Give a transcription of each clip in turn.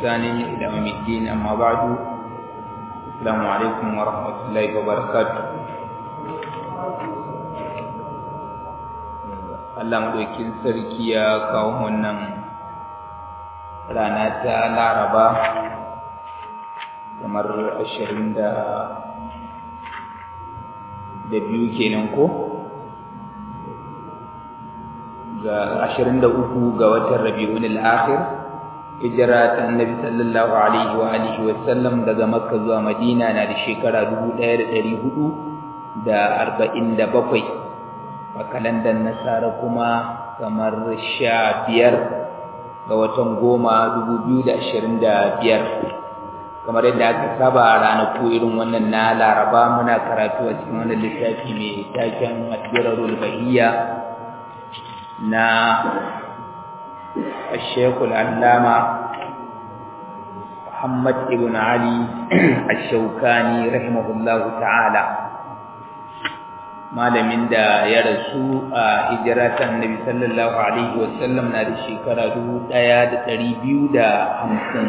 بإحسان إلى يوم الدين أما بعد السلام عليكم ورحمة الله وبركاته Allah maɗaukin sarki ya kawo wannan rana ta Laraba kamar ashirin da biyu kenan ko ga ashirin da uku ga watan Rabi'un al-Akhir hijira ta Annabi sallallahu alaihi wa alihi wa sallam daga Makka zuwa Madina na da shekara dubu ɗaya da ɗari hudu da arba'in da bakwai a kalandar nasara kuma kamar sha biyar ga watan goma dubu biyu da ashirin da biyar kamar yadda aka saba a ranaku irin wannan na laraba muna karatu a cikin wannan littafi mai taken addirarul bahiyya na ashekul allama muhammad ibn ali ashaukani rahimahullahu ta'ala malamin da ya rasu a hijira ta annabi sallallahu alaihi wasallam na da shekara dubu ɗaya da ɗari biyu da hamsin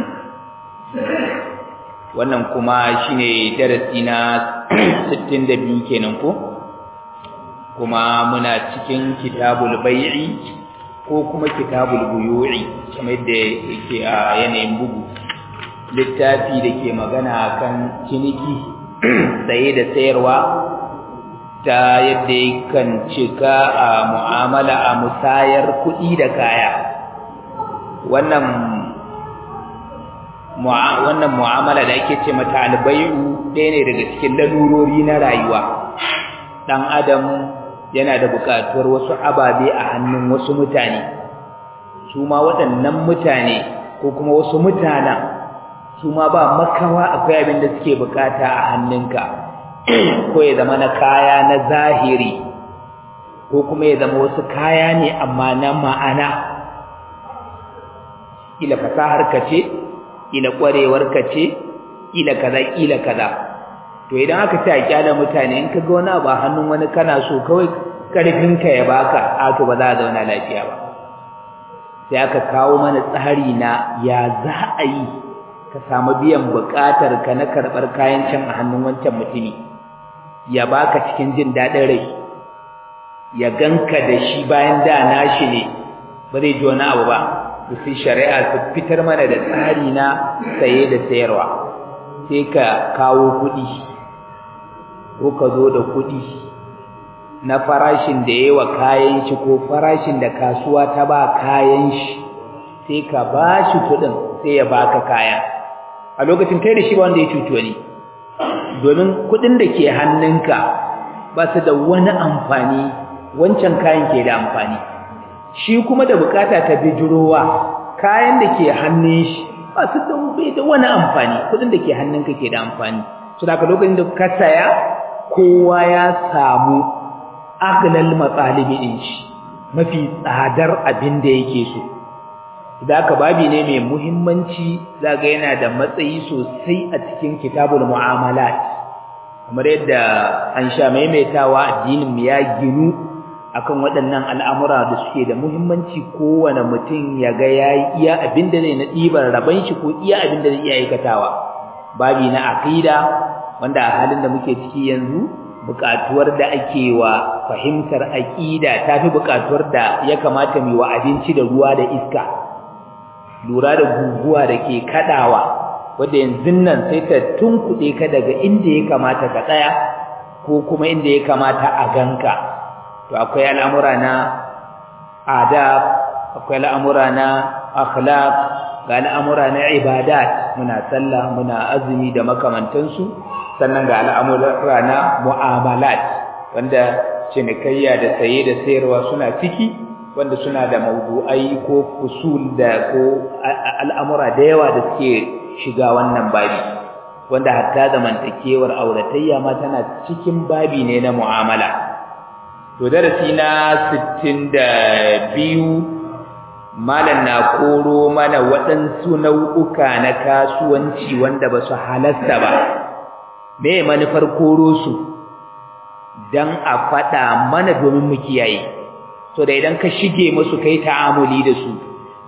wannan kuma shine darasi na sittin da biyu kenan ko kuma muna cikin kitabul bai'i ko kuma kitabul buyu'i kamar yadda yake a yanayin bugu littafi da ke magana kan ciniki saye da sayarwa ta yadda kan cika a mu'amala a musayar kuɗi da kaya wannan wannan mu'amala da ake ce mata albayu ɗaya ne daga cikin lalurori na rayuwa ɗan adam yana da buƙatuwar wasu ababe a hannun wasu mutane su ma waɗannan mutane ko kuma wasu mutanen su ma ba makawa akwai abin da suke buƙata a hannunka ko ya zama na kaya na zahiri ko kuma ya zama wasu kaya ne amma na ma'ana ila fasahar ka ce ila kwarewar ka ce ila kaza ila kaza to idan aka ce a kyala mutane in ka ga wani abu a hannun wani kana so kawai karfin ka ya baka a to ba za a zauna lafiya ba sai aka kawo mana tsari na ya za a yi ka samu biyan buƙatar ka na karɓar kayan can a hannun wancan mutumi ya baka cikin jin daɗin rai ya ganka da shi bayan da nashi ne ba zai ji wani abu ba to sai shari'a su fitar mana da tsari na saye da sayarwa sai ka kawo kuɗi ko ka zo da kuɗi na farashin da yawa kayan shi ko farashin da kasuwa ta ba kayan shi sai ka ba shi kuɗin sai ya baka kaya a lokacin kai da shi ba wanda ya cuci wani domin kuɗin da ke hannunka ba su da wani amfani wancan kayan ke da amfani shi kuma da bukata ta bijirowa kayan da ke hannun shi ba su da da wani amfani kuɗin da ke hannunka ke da amfani su da lokacin da ka saya kowa ya samu aglal matsalibi ɗin shi mafi tsadar abin da yake so da aka babi ne mai muhimmanci zaga yana da matsayi sosai a cikin kitabul mu'amalat kamar yadda an sha maimaitawa addinin mu ya ginu akan waɗannan al'amura da suke da muhimmanci kowane mutum ya ga yayi iya abin da zai na ɗibar raban shi ko iya abin da zai iya aikatawa babi na aqida wanda a halin da muke ciki yanzu buƙatuwar da ake wa fahimtar aqida tafi buƙatuwar da ya kamata mu wa abinci da ruwa da iska lura da guguwa da ke kadawa wanda yanzu nan sai ta tunkuɗe ka daga inda ya kamata ka tsaya ko kuma inda ya kamata a ganka to akwai al'amura na adab akwai al'amura na akhlaq ga al'amura na ibadat muna sallah muna azumi da makamantansu sannan ga al'amura na mu'amalat wanda cinikayya da saye da sayarwa suna ciki wanda suna da mawdu'ai ko fusul da ko al'amura da yawa da suke shiga wannan babi wanda hatta zamantakewar auratayya ma tana cikin babi ne na mu'amala to darasi na 62 malam na koro mana waɗansu nau'uka na kasuwanci wanda ba su halasta ba me manufar koro su dan a faɗa mana domin mu kiyaye so da idan ka shige musu kai ta'amuli da su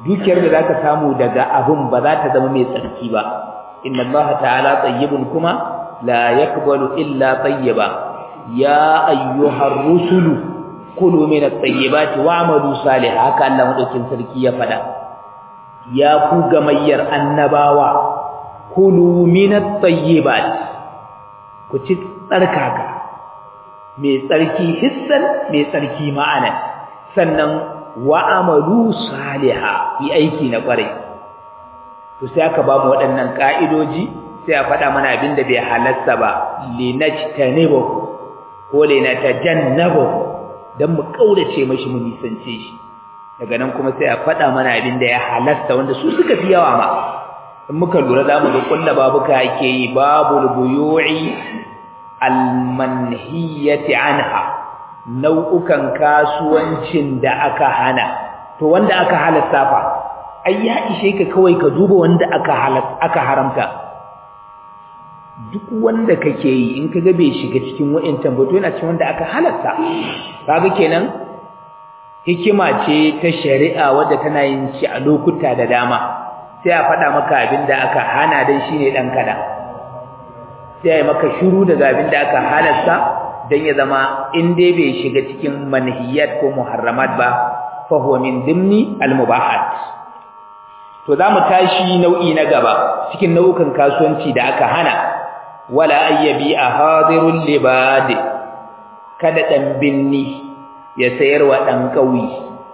dukiyar da zaka samu daga abun ba za ta zama mai tsarki ba inna Allah ta'ala tayyibun kuma la yaqbalu illa tayyiba ya ayyuhar rusulu kulu min at-tayyibati wa'malu salihan haka Allah madaukin sarki ya fada ya ku gamayyar annabawa kulu min at-tayyibat ku ci tsarkaka mai tsarki hissan mai tsarki ma'ana sannan wa'amalu saliha yi aiki na kwarai to sai aka ba mu waɗannan ka'idoji sai a faɗa mana abin da bai halarta ba linajtanibu ko linatajannabu dan mu kaurace mashi mu nisance shi daga nan kuma sai a faɗa mana abin da ya halarta wanda su suka fi yawa ma in muka lura zamu ga kullu babuka ake yi babul buyu'i almanhiyati anha nau'ukan kasuwancin da aka hana to wanda aka halatta fa ai ya ishe ka kawai ka duba wanda aka halatta aka haramta duk wanda kake yi in kaga bai shiga cikin wa'intan ba to yana cikin wanda aka halatta kaga kenan hikima ce ta shari'a wadda tana yin shi a lokuta da dama sai a faɗa maka abin da aka hana dan shine dan kada sai ya maka shiru daga abin da aka halatta dan ya zama in dai bai shiga cikin manhiyat ko muharramat ba fa huwa min dimni almubahat to zamu tashi nau'i na gaba cikin nau'ukan kasuwanci da aka hana wala ayyabi ahadirul libad kada dan binni ya sayar wa dan kauyi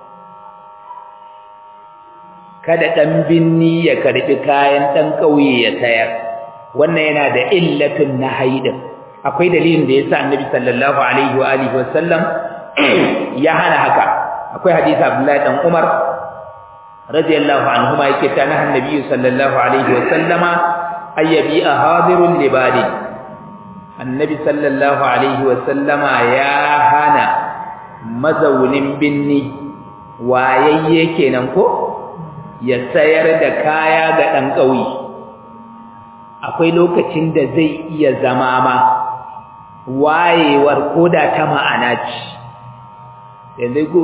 kada dan binni ya karbi kayan dan kauye ya sayar wannan yana da illatun nahyi din akwai dalilin da yasa annabi sallallahu alaihi wa alihi wasallam ya hana haka akwai hadisi abdullahi dan umar radiyallahu anhuma yake ta nahan nabi sallallahu alaihi wasallama ayyabi ahadirul libadi annabi sallallahu alaihi wasallama ya hana mazaunin binni wayayye kenan ko ya sayar da kaya ga dan kauye akwai lokacin da zai iya zama ma wayewar koda ta ma'ana ce yanzu ko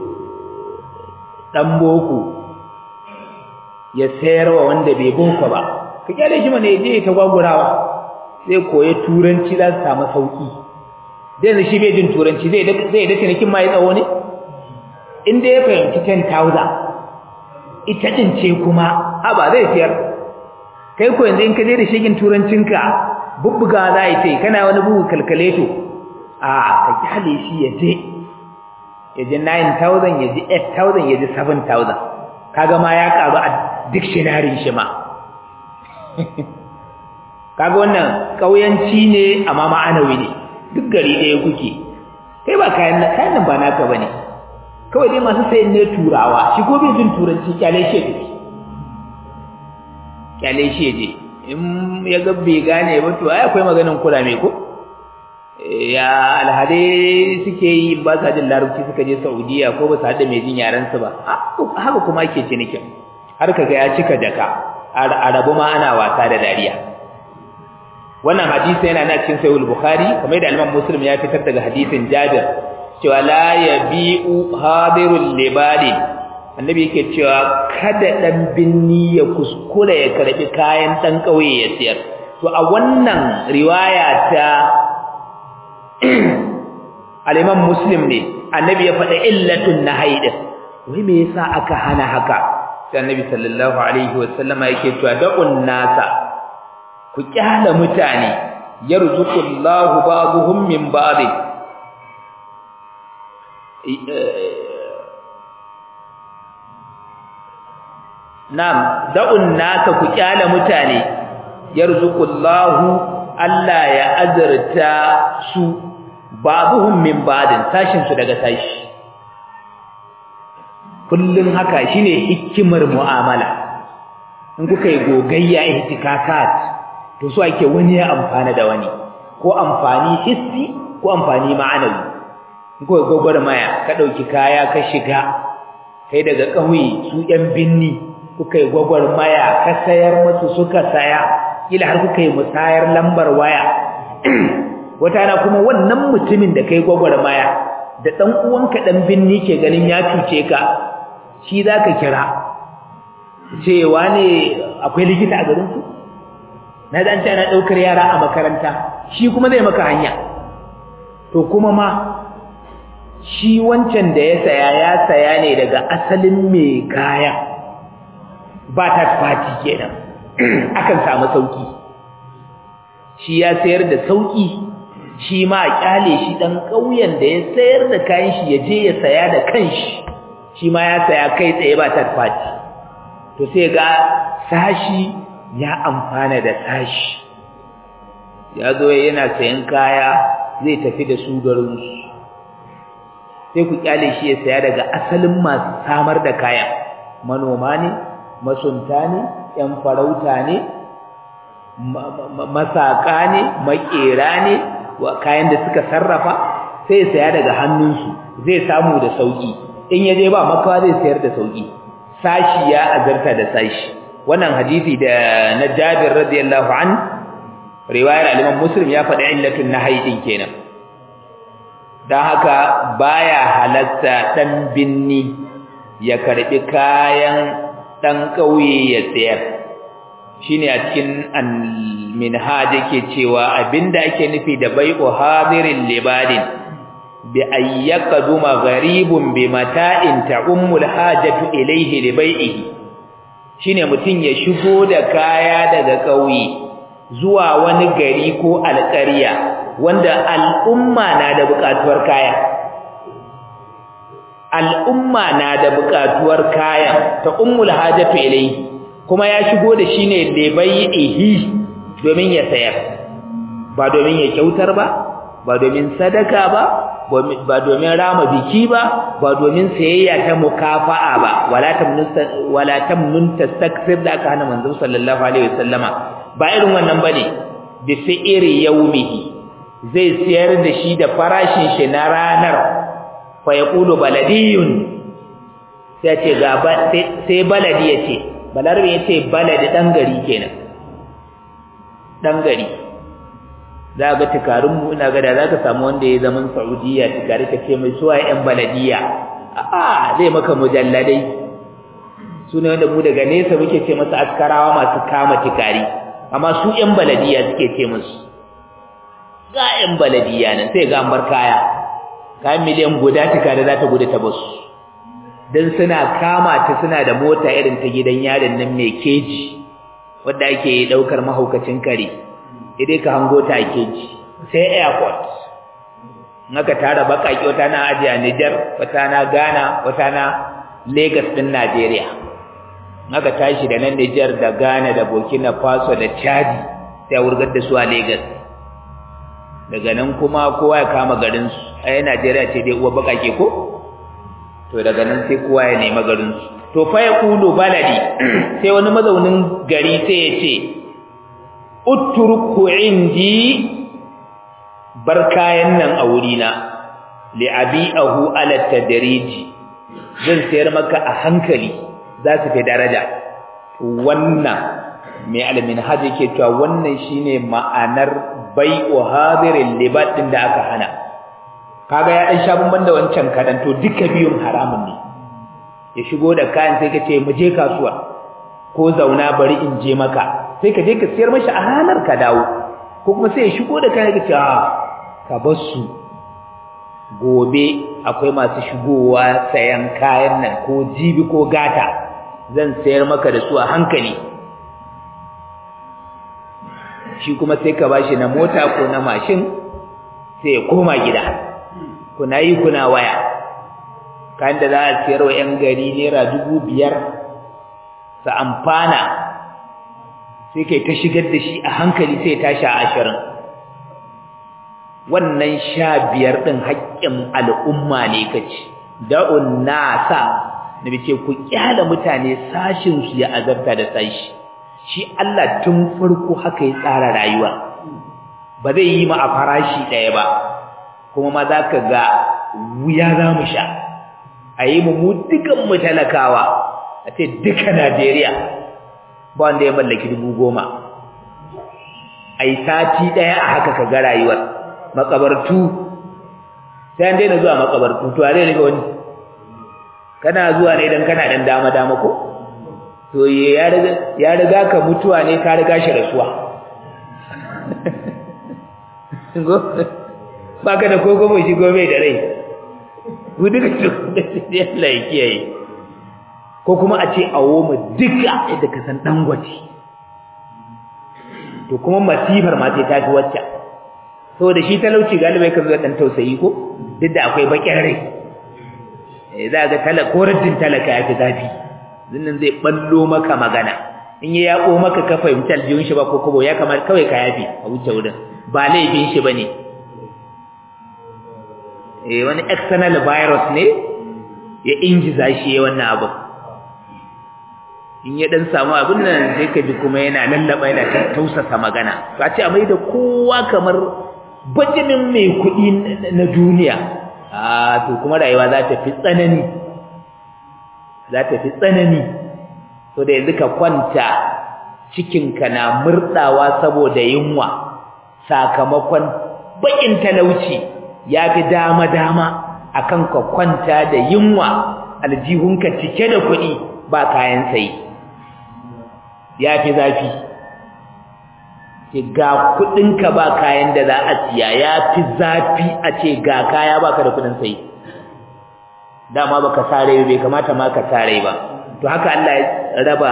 dan boko ya sayarwa wanda bai boko ba ka kyale shi mana yaje ta gwagurawa zai koyi turanci za su samu sauki da yanzu shi bai jin turanci zai da zai da cinikin mai tsawo ne inda ya fahimci 10000 ita din ce kuma haba zai siyar kai ko yanzu in ka je da shigin turancinka bubbuga za yi tai kana wani bugu kalkaleto a ka kyale shi ya je ya ji 9000 ya ji 8000 ya ji 7000 kaga ma ya karu a dictionary shi ma kaga wannan kauyanci ne amma ma'anawi ne duk gari ɗaya kuke kai ba kayan kayan nan ba naka bane kawai dai masu sayin ne turawa shi ko bai jin turanci kyale shi ya kyale shi je in ya ga bai gane ba to ai akwai maganin kula mai ko ya alhade suke yi ba sa jin larabci suka je Saudiya ko ba su hada mai jin yaran su ba haka kuma ake cinikin har kaga ya cika jaka arabu ma ana wasa da dariya wannan hadisi yana na cikin sahih bukhari kamar da Imam Muslim ya fitar daga hadisin Jabir cewa la yabi'u hadirul libadi annabi yake cewa kada dan binni ya kuskura ya karbi kayan dan kauye ya siyar to a wannan riwaya ta al-Imam Muslim ne annabi ya faɗa illatun nahyi din wai me yasa aka hana haka sai annabi sallallahu alaihi wasallama yake cewa da'un nasa ku kyala mutane yarzuqullahu ba'dhum min ba'd Nam da'un naka ku kyala mutane yarzuqullahu Allah ya azurta su babuhum min ba'din tashin su daga tashi kullun haka shine hikimar mu'amala in kuka yi gogayya ihtikakat to so ake wani ya amfana da wani ko amfani hissi ko amfani ma'anawi in kuka gogor maya ka dauki kaya ka shiga kai daga kauye su yan binni kuka yi gwagwarmaya ka sayar musu suka saya kila har kuka yi musayar lambar waya wata na kuma wannan mutumin da kai gwagwarmaya da dan uwanka dan binni ke ganin ya cuce ka shi zaka kira cewa ne akwai likita a garin ku na dan ce ana daukar yara a makaranta shi kuma zai maka hanya to kuma ma shi wancan da ya saya ya saya ne daga asalin mai kaya ba ta fati kenan akan samu sauki shi ya sayar da sauki shi ma a kyale shi dan ƙauyen da ya sayar da kayan shi ya je ya saya da kanshi shi ma ya saya kai tsaye ba ta fati to sai ga sashi ya amfana da sashi ya zo yana sayan kaya zai tafi da su garinsu sai ku kyale shi ya saya daga asalin masu samar da kaya manoma ne masunta ne yan farauta ne masaka ne makera ne kayan da suka sarrafa sai ya saya daga hannunsu zai samu da sauki in ya je ba makawa zai sayar da sauki sashi ya azarta da sashi wannan hadisi da na Jabir radiyallahu an riwayar al-Imam Muslim ya faɗi illatun nahyi din kenan dan haka baya halatta dan binni ya karbi kayan dan kauye ya sayar shine a cikin al-minhaj yake cewa abinda ake nufi da bai'u hadirin libadin bi ayyakaduma gharibun bi mata'in ta'ummul hajatu ilayhi li bai'ihi shine mutun ya shigo da kaya daga kauye zuwa wani gari ko alƙarya wanda al'umma na da buƙatuwar kaya al'umma na da buƙatuwar kaya ta'ummul hajatu ilayhi kuma ya shigo da shi ne li bai'ihi domin ya sayar ba domin ya kyautar ba ba domin sadaka ba ba domin rama biki ba ba domin sayayya ta mukafa'a ba wala tamnun wala tamnun tastakthir da aka hana manzo sallallahu alaihi wasallama ba irin wannan bane bi fi'ri yawmihi zai sayar da shi da farashin shi na ranar fa yaqulu baladiyun sai ce ga sai baladi yace balarbe yace baladi dan gari kenan dan gari za ga tukarunmu ina ga da za ka samu wanda ya zaman saudiya tukari ka ce mai suwa yan baladiya a zai maka mujalladai su ne wanda mu daga nesa muke ce masa askarawa masu kama tukari amma su yan baladiya suke ce musu ga yan baladiya nan sai ga bar kaya kayan miliyan guda tukari za ta gudu ta basu don suna kama ta suna da mota irin ta gidan yarin nan mai keji wadda ake ɗaukar mahaukacin kare idai ka hango ta ake ji sai airport naka tara bakaki wata na aje a Niger wata na Ghana wata na Lagos din Nigeria naka tashi da nan Niger da Ghana da Burkina Faso da Chad sai wurgar da su a Lagos daga nan kuma kowa ya kama garin su ai Nigeria ce dai uwa bakake ko to daga nan sai kowa ya nemi garin su to fa yaqulu baladi sai wani mazaunin gari sai ya ce utruku indi bar kayan nan a wurina li abi'ahu ala tadriji zan sayar maka a hankali za su fi daraja wannan mai alamin haji ke cewa wannan shine ma'anar bai'u hadirin libat din da aka hana kaga ya dan sha bamban da wancan kadan to duka biyun haramun ne ya shigo da kayan sai ka ce mu je kasuwa ko zauna bari in je maka sai ka je ka siyar mashi a ranar ka dawo ko kuma sai ya shigo da kayan ka ce a ka bar su gobe akwai masu shigowa sayan kayan nan ko jibi ko gata zan sayar maka da su a hankali shi kuma sai ka bashi na mota ko na mashin sai ya koma gida kuna yi kuna waya kayan da za a siyar wa 'yan gari naira dubu biyar su amfana sai kai ta shigar da shi a hankali sai tashi a ashirin wannan sha biyar ɗin haƙƙin al'umma ne kaci da'un nasa na ce ku kyala mutane sashinsu ya azabta da sashi shi Allah tun farko haka ya tsara rayuwa ba zai yi ma a farashi ɗaya ba kuma ma za ka ga wuya za mu sha a yi mu dukan mu talakawa a ce duka Najeriya ba wanda ya mallaki dubu goma a yi sati ɗaya a haka ka ga rayuwar makabartu sai an daina zuwa makabartu to a zai riga wani kana zuwa ne don kana ɗan dama-dama ko to ya riga ya riga ka mutuwa ne ka riga shi rasuwa go baka da kogo mai shigo mai da rai gudu da su da Allah ya kiyaye ko kuma a ce awo mu duka yadda ka san dangwaci to kuma masifar ma sai ta fi wacce saboda shi talauci galibai ka zo dan tausayi ko duk da akwai bakin rai eh za ga talaka ko raddin talaka ya fi zafi zinnan zai ballo maka magana in ya yako maka ka fahimci aljihun shi ba ko kobo ya kamar kawai ka yafi a wuce wurin ba laifin shi bane eh wani external virus ne ya injiza shi wannan abu in ya dan samu abin nan sai ka ji kuma yana lallaba yana tausasa magana ka ce a mai da kowa kamar bajimin mai kuɗi na duniya a to kuma rayuwa za ta fi tsanani za ta fi tsanani so da yanzu ka kwanta cikinka na murɗawa saboda yunwa sakamakon bakin talauci ya fi dama-dama akan ka kwanta da yunwa aljihunka cike da kuɗi ba kayan sayi ya fi zafi ga kuɗinka ba kayan da za a siya ya fi zafi a ce ga kaya baka da kuɗin sayi dama baka sare bai kamata ma ka sare ba to haka Allah ya raba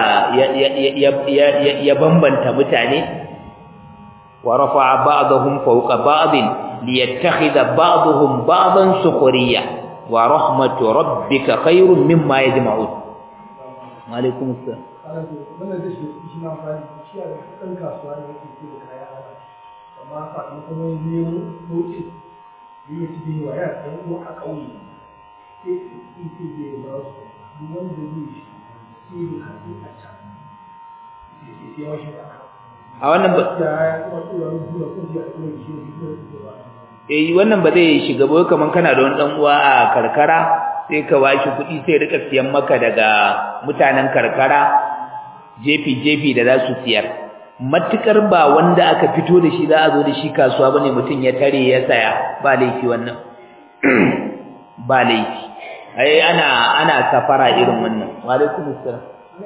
ya bambanta mutane wa rafa'a ba'dahum fawqa ba'din liyattakhidha ba'dahum ba'dan sukhriya wa rahmatu rabbika khairun mimma yajma'un wa alaikum assalam wannan da shi shi ma fari shi a kan kasuwa ne yake ce da kaya ana amma sakamakon wani nemo sauƙi da ya ci wa ya ɗan uwa a ƙauye sai in ce zai ba su duk wanda zai shi sai da hatsi a can sai ya shi a wannan ba da ya kuma tura rubuwa ko ya kuma shi ne ko ba eh wannan ba zai shiga ba kaman kana da wani dan uwa a karkara sai ka bashi kuɗi sai rika siyan maka daga mutanen karkara jefi jefi da za su siyar matukar ba wanda aka fito da shi za a zo da shi kasuwa bane mutum ya tare ya saya ba laifi wannan ba laifi ai ana ana safara irin wannan wa alaikum assalam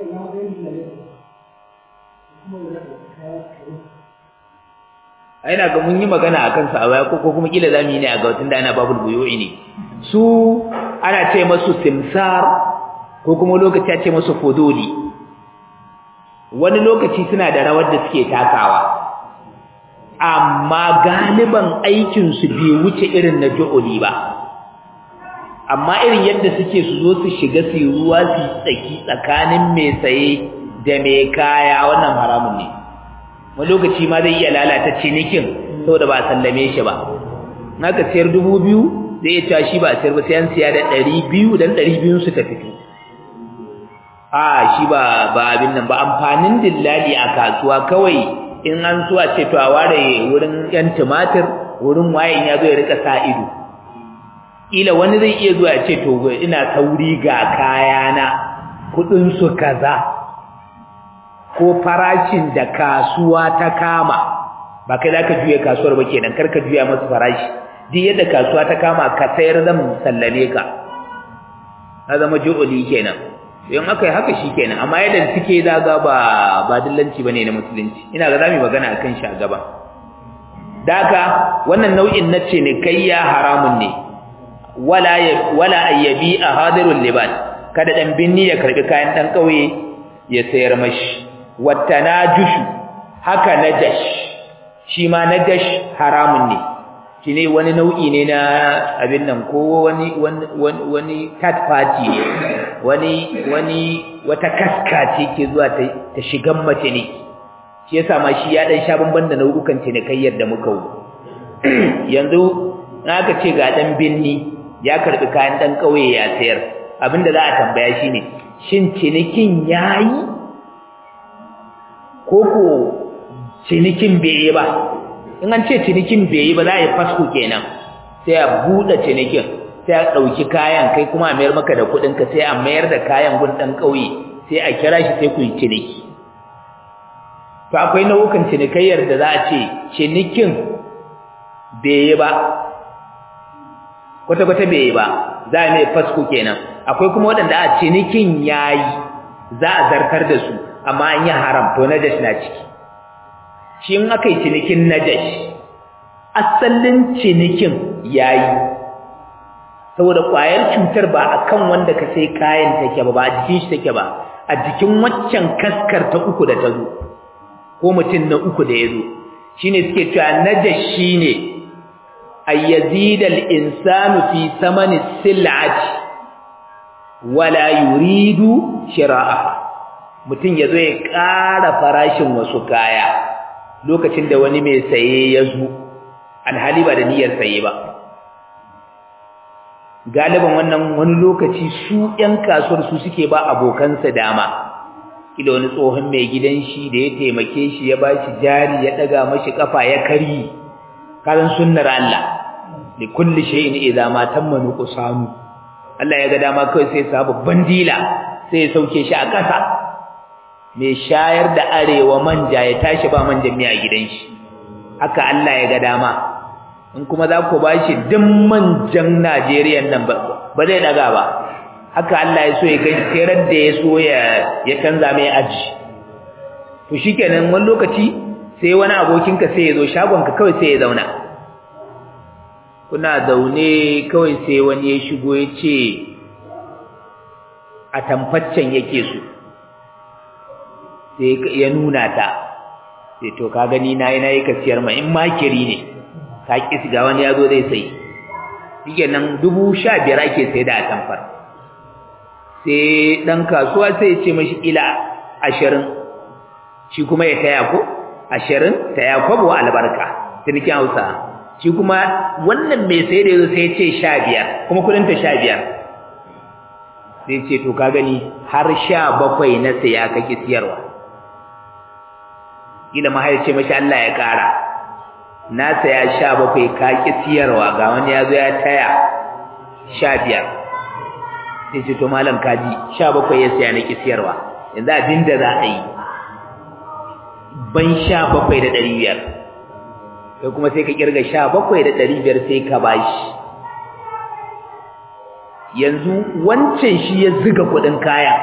ai na ga mun yi magana akan sa a baya ko kuma kila zamu yi ne a ga wutun da ana babul buyu'i ne su ana ce masu simsar ko kuma lokaci a ce masu fuduli wani lokaci suna da rawar da suke takawa amma galiban aikin su bai wuce irin na ju'uli ba amma irin yadda suke su zo su shiga su yi ruwa su tsaki tsakanin mai saye da mai kaya wannan haramun ne wani lokaci ma zai iya lalata cinikin saboda ba a sallame shi ba naka siyar dubu biyu zai iya cewa shi ba a siyar ba sai an siya da ɗari biyu dan ɗari biyun su ta fito a shi ba ba abin nan ba amfanin dillali a kasuwa kawai in an so a ce to a ware wurin yan tumatir wurin waye ya zo ya rika sa ido kila wani zai iya zuwa ya ce to ina sauri ga kayana kudin su kaza ko farashin da kasuwa ta kama ba kai zaka juye kasuwar ba kenan kar ka juya masa farashi duk yadda kasuwa ta kama ka sayar zan sallame ka na zama ju'uli kenan in aka yi haka shi kenan amma yadda suke zaga ba ba dillanci bane na musulunci ina ga zamu magana akan shi a gaba daka wannan nau'in na ce ne kayya haramun ne wala wala ayyabi a hadirul liban kada dan binni ya karbi kayan dan kauye ya sayar mashi wattanajushu haka najash shi ma najash haramun ne shine wani nau'i ne na abin nan ko wani wani wani third party ne wani wani wata kaska ce ke zuwa ta, ta shigan mace ne shi yasa ma shi ya dan sha bamban da nau'ukan cinikayyar da muka yi yanzu aka ce ga dan binni ya karbi kayan dan kauye ya sayar abinda za a tambaya shine shin cinikin yayi koko cinikin bai yi ba in an ce cinikin bai yi ba za a yi fasko kenan sai a buɗe cinikin sai a ɗauki kayan kai kuma a mayar maka da kuɗinka sai a mayar da kayan gun ɗan ƙauye sai a kira shi sai ku yi ciniki to akwai nau'ukan cinikayyar da za a ce cinikin bai yi ba kwata-kwata bai yi ba za a mai fasko kenan akwai kuma waɗanda a cinikin ya yi za a zartar da su amma an yi haram to najash na ciki shi in aka yi cinikin najash asalin cinikin yayi saboda ƙwayar cutar ba akan wanda ka sai kayan take ba ba a jikin shi take ba a jikin waccan kaskar ta uku da ta zo ko mutum na uku da ya zo shine suke cewa najash shine ayyazidal insanu fi samani sil'ati wala yuridu shira'aha mutum yazo ya ƙara farashin wasu kaya lokacin da wani mai saye ya zo alhali ba da niyyar saye ba galiban wannan wani lokaci su ƴan kasuwar su suke ba abokansa dama kila wani tsohon mai gidan shi da ya taimake shi ya bashi jari ya daga mashi kafa ya kari karan sunnar Allah li kulli shay'in idza ma tamma nuqsanu Allah ya ga dama kai sai sa babban dila sai ya sauke shi a ƙasa mai shayar da arewa manja ya tashi ba manjan miya gidan shi haka Allah ya ga dama in kuma za ku bashi duk manjan Najeriya nan ba ba zai daga ba haka Allah ya so ya kai terar da ya so ya ya canza mai aji to shikenan wani lokaci sai wani abokinka sai ya zo shagonka kawai sai ya zauna kuna zaune kawai sai wani ya shigo ya ce a tamfaccen yake so sai ya nuna ta sai to ka gani na yi na yi kasiyar ma in makiri ne ka ƙi ga wani ya zo zai sai shike nan dubu sha biyar ake sai da atamfar sai ɗan kasuwa sai ya ce mashi ila ashirin shi kuma ya taya ko ashirin taya kwabo albarka cinikin hausa shi kuma wannan mai sai da yazo sai ya ce sha biyar kuma kudinta sha biyar sai ce to ka gani har sha bakwai na saya kake siyarwa ila mahaice mashi Allah ya ƙara na saya sha bakwai ka ki siyarwa ga wani ya zo ya taya sha biyar sai ce to malam kaji sha bakwai ya saya na ki siyarwa yanzu abin da za a yi ban sha bakwai da ɗari biyar sai kuma sai ka kirga sha bakwai da ɗari biyar sai ka bashi yanzu wancan shi ya ziga kuɗin kaya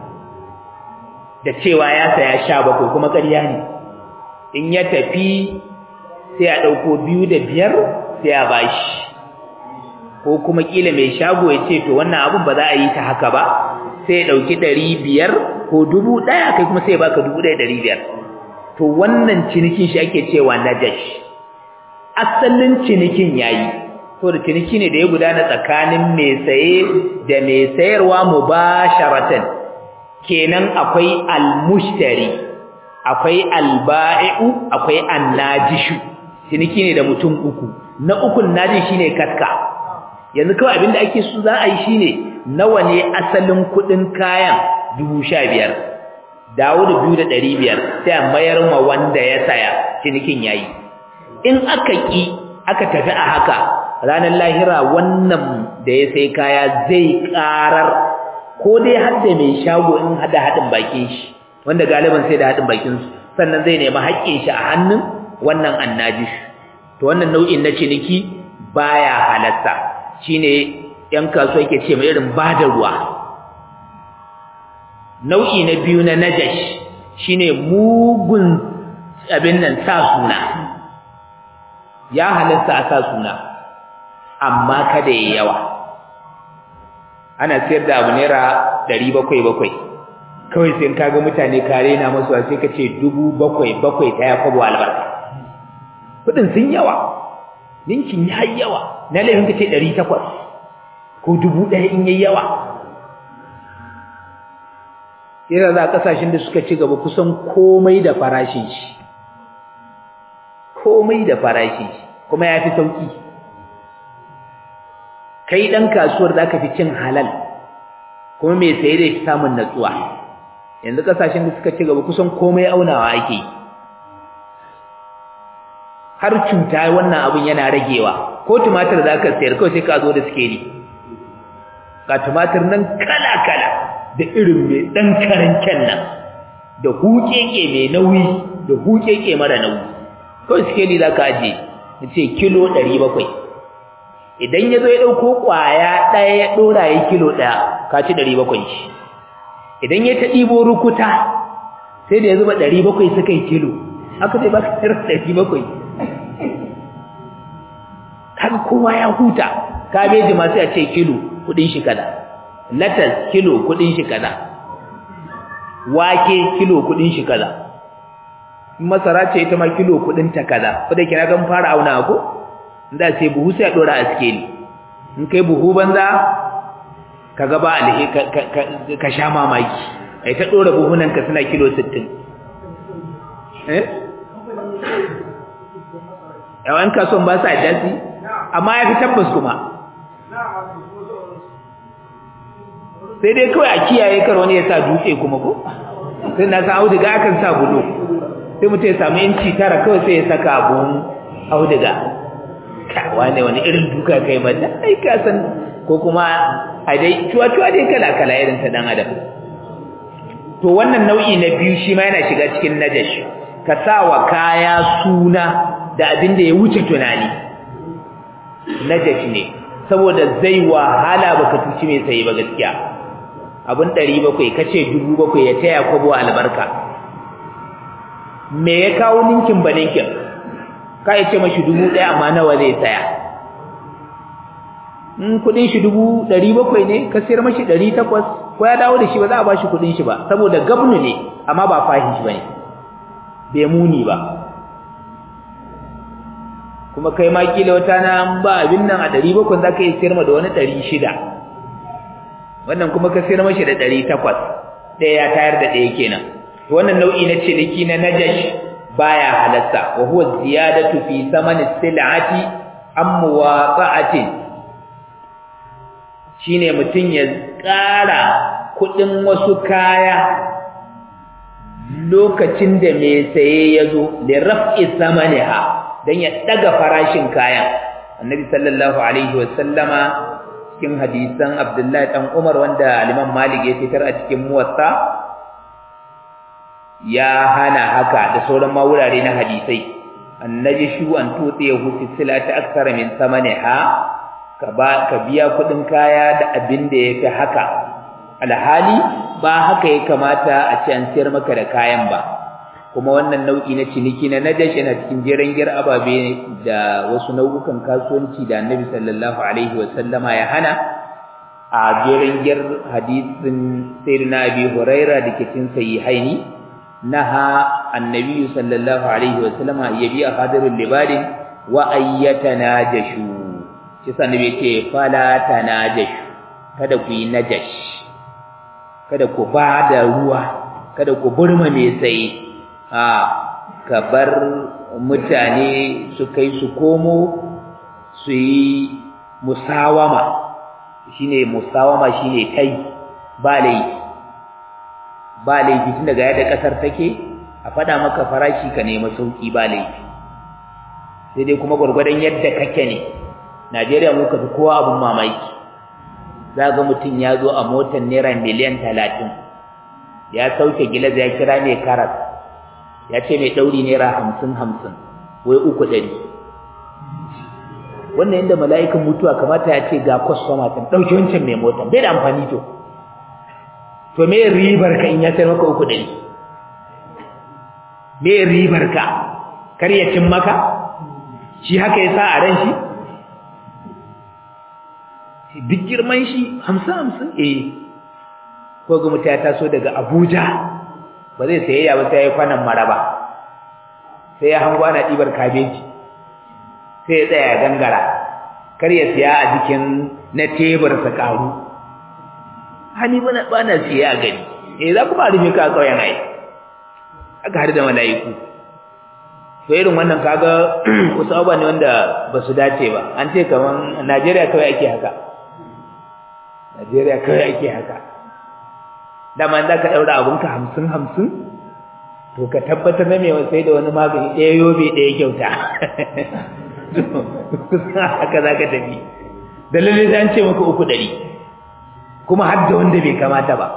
da cewa ya saya sha bakwai kuma ƙarya ne in ya tafi sai a ɗauko biyu da biyar sai a bashi ko kuma ƙila mai shago ya ce to wannan abin ba za a yi ta haka ba sai ya ɗauki ɗari biyar ko dubu ɗaya kai kuma sai ya baka dubu ɗaya ɗari biyar to wannan cinikin shi ake cewa najash asalin cinikin yayi to da ciniki ne da ya gudana tsakanin mai saye da mai sayarwa mubasharatan kenan akwai almushtari akwai alba'i'u akwai annajishu ciniki ne da mutum uku na ukun naji shine kaska yanzu kawai abinda ake so za a yi shine nawa ne asalin kudin kayan 15,000 dawo da biyu da ɗari biyar sai a mayar ma wanda ya saya cinikin yayi in aka ƙi aka tafi a haka ranar lahira wannan da ya sai kaya zai ƙarar ko dai hadda mai shago in hada haɗin bakin shi wanda galiban sai da haɗin bakin su sannan zai nemi haƙƙin shi a hannun wannan annajish to wannan nau'in na ciniki baya halatta shine yan kasuwa yake ce mai irin bada ruwa nau'i na biyu na najash shine mugun abin nan sa suna ya halatta a sa suna amma kada yayi yawa ana sayar da abu naira ɗari bakwai bakwai kawai sai kaga mutane kare na masu sai ka ce dubu bakwai bakwai ta ya kwabo albarka kuɗin sun yawa ninkin ya yi yawa na laifin ka ce ɗari takwas ko dubu ɗaya in yayi yawa yana za kasashen da suka ci gaba kusan komai da farashin shi komai da farashin shi kuma ya fi sauki kai ɗan kasuwar za ka fi cin halal kuma mai saye da fi samun natsuwa yanzu kasashen da suka ci gaba kusan komai aunawa ake yi har cuta wannan abin yana ragewa ko tumatir za ka sayar kawai sai ka zo da sikeli ga tumatir nan kala-kala da irin mai ɗan karancen nan da hukeke mai nauyi da hukeke mara nauyi kawai sikeli za ka ajiye na ce kilo ɗari bakwai idan ya zo ya ɗauko ƙwaya ɗaya ya ɗora ya kilo ɗaya ka ci ɗari bakwai shi idan ya ta ɗibo rukuta sai da ya zuba ɗari bakwai suka yi kilo haka zai baka naira ɗari bakwai kan kowa ya huta kabeji ma sai a ce kilo kuɗin shi kaza latas kilo kuɗin shi kaza wake kilo kuɗin shi kaza masara ce ita ma kilo kuɗin ta kaza ko da kira gan fara auna ko inda sai buhu sai a ɗora a sikeli in kai buhu banza ka gaba alhe ka sha mamaki ai ta dora buhunan ka suna kilo 60 eh yawan kasuwan ba sa dasi amma ya fi tabbas kuma sai dai kawai a kiyaye kar wani ya sa dutse kuma ko sai na san auduga akan sa bulo sai mutum ya samu inci tara kawai sai ya saka abun auduga wane wani irin duka kai mata ai ka san ko kuma a dai cuwa-cuwa dai kala-kala irin ta dan adam to wannan nau'i na biyu shi ma yana shiga cikin najash ka sa wa kaya suna da abin da ya wuce tunani najash ne saboda zai wahala baka tuci mai sayi ba gaskiya abin 700 kace 700 ya taya kwabo albarka me ya kawo ninkin ba ninkin ka ce mashi dubu ɗaya amma nawa zai tsaya in kudin shi dubu ɗari bakwai ne ka sayar mashi ɗari takwas ko ya dawo da shi ba za a ba shi kudin shi ba saboda gabnu ne amma ba fahin shi ba ne bai muni ba kuma kai ma kila wata na ba abin nan a ɗari bakwai za ka iya sayar ma da wani ɗari shida wannan kuma ka sayar mashi da ɗari takwas ɗaya ya tayar da ɗaya kenan wannan nau'i na ciniki na najash baya halatta wa huwa ziyadatu fi samani sil'ati am muwaqa'atin shine mutun ya ƙara kudin wasu kaya lokacin da mai saye yazo li raf'i samaniha dan ya daga farashin kayan annabi sallallahu alaihi wa sallama cikin hadisan abdullahi dan umar wanda al-imam malik ya fitar a cikin muwatta ya hana haka da sauran ma wurare na hadisai annaji shu an tutse ya hufi silati aksara min samaniha ka ba ka biya kudin kaya da abin da yake haka alhali ba haka ya kamata a ci an siyar maka da kayan ba kuma wannan nau'i na ciniki na najash yana cikin jeren gir ababe da wasu nau'ukan kasuwanci da annabi sallallahu alaihi wa sallama ya hana a jeren gir hadisin sayyidina abi huraira da ke cikin sahihaini نهى النبي صلى الله عليه وسلم أن يبيع خادر اللباد وأن يتناجشوا kisa nabi ce fala tanajashu kada ku yi najash kada ku ba da ruwa kada ku burma mai tsaye a ka bar mutane su kai su komo su yi musawama shine musawama shine kai ba laifi ba laifi tun daga yadda kasar take a fada maka farashi ka nemi sauki ba laifi sai dai kuma gurgurdan yadda kake ne Najeriya mu ka fi kowa abun mamaki za ga mutum ya zo a motar naira miliyan talatin ya sauke gilas ya kira mai karas ya ce mai ɗauri naira hamsin hamsin wai uku ɗari wannan yadda mala'ikan mutuwa kamata ya ce ga kwastoma kan ɗauki wancan mai motar bai da amfani to to me ribar ka in ya sayar maka uku ɗari me ribar ka kar ya cin maka shi haka ya sa a ran shi duk girman shi hamsin hamsin eh ko ga mutum ya taso daga abuja ba zai sayayya ba sai ya yi kwanan maraba sai ya hango ana ɗibar kabeji sai ya tsaya ya gangara kar ya siya a jikin na tebur sa ƙaru hani bana bana siya a gani eh za ku ba rufe ka kauyen ai aka har da malaiku to irin wannan kaga wasu abubuwa ne wanda ba su dace ba an ce kaman Najeriya kawai ake haka Najeriya kawai ake haka dama za ka ɗaura abinka hamsin hamsin to ka tabbatar na mai sai da wani magani ɗaya yobe ɗaya kyauta haka za ka tafi da lalle an ce maka uku ɗari kuma har da wanda bai kamata ba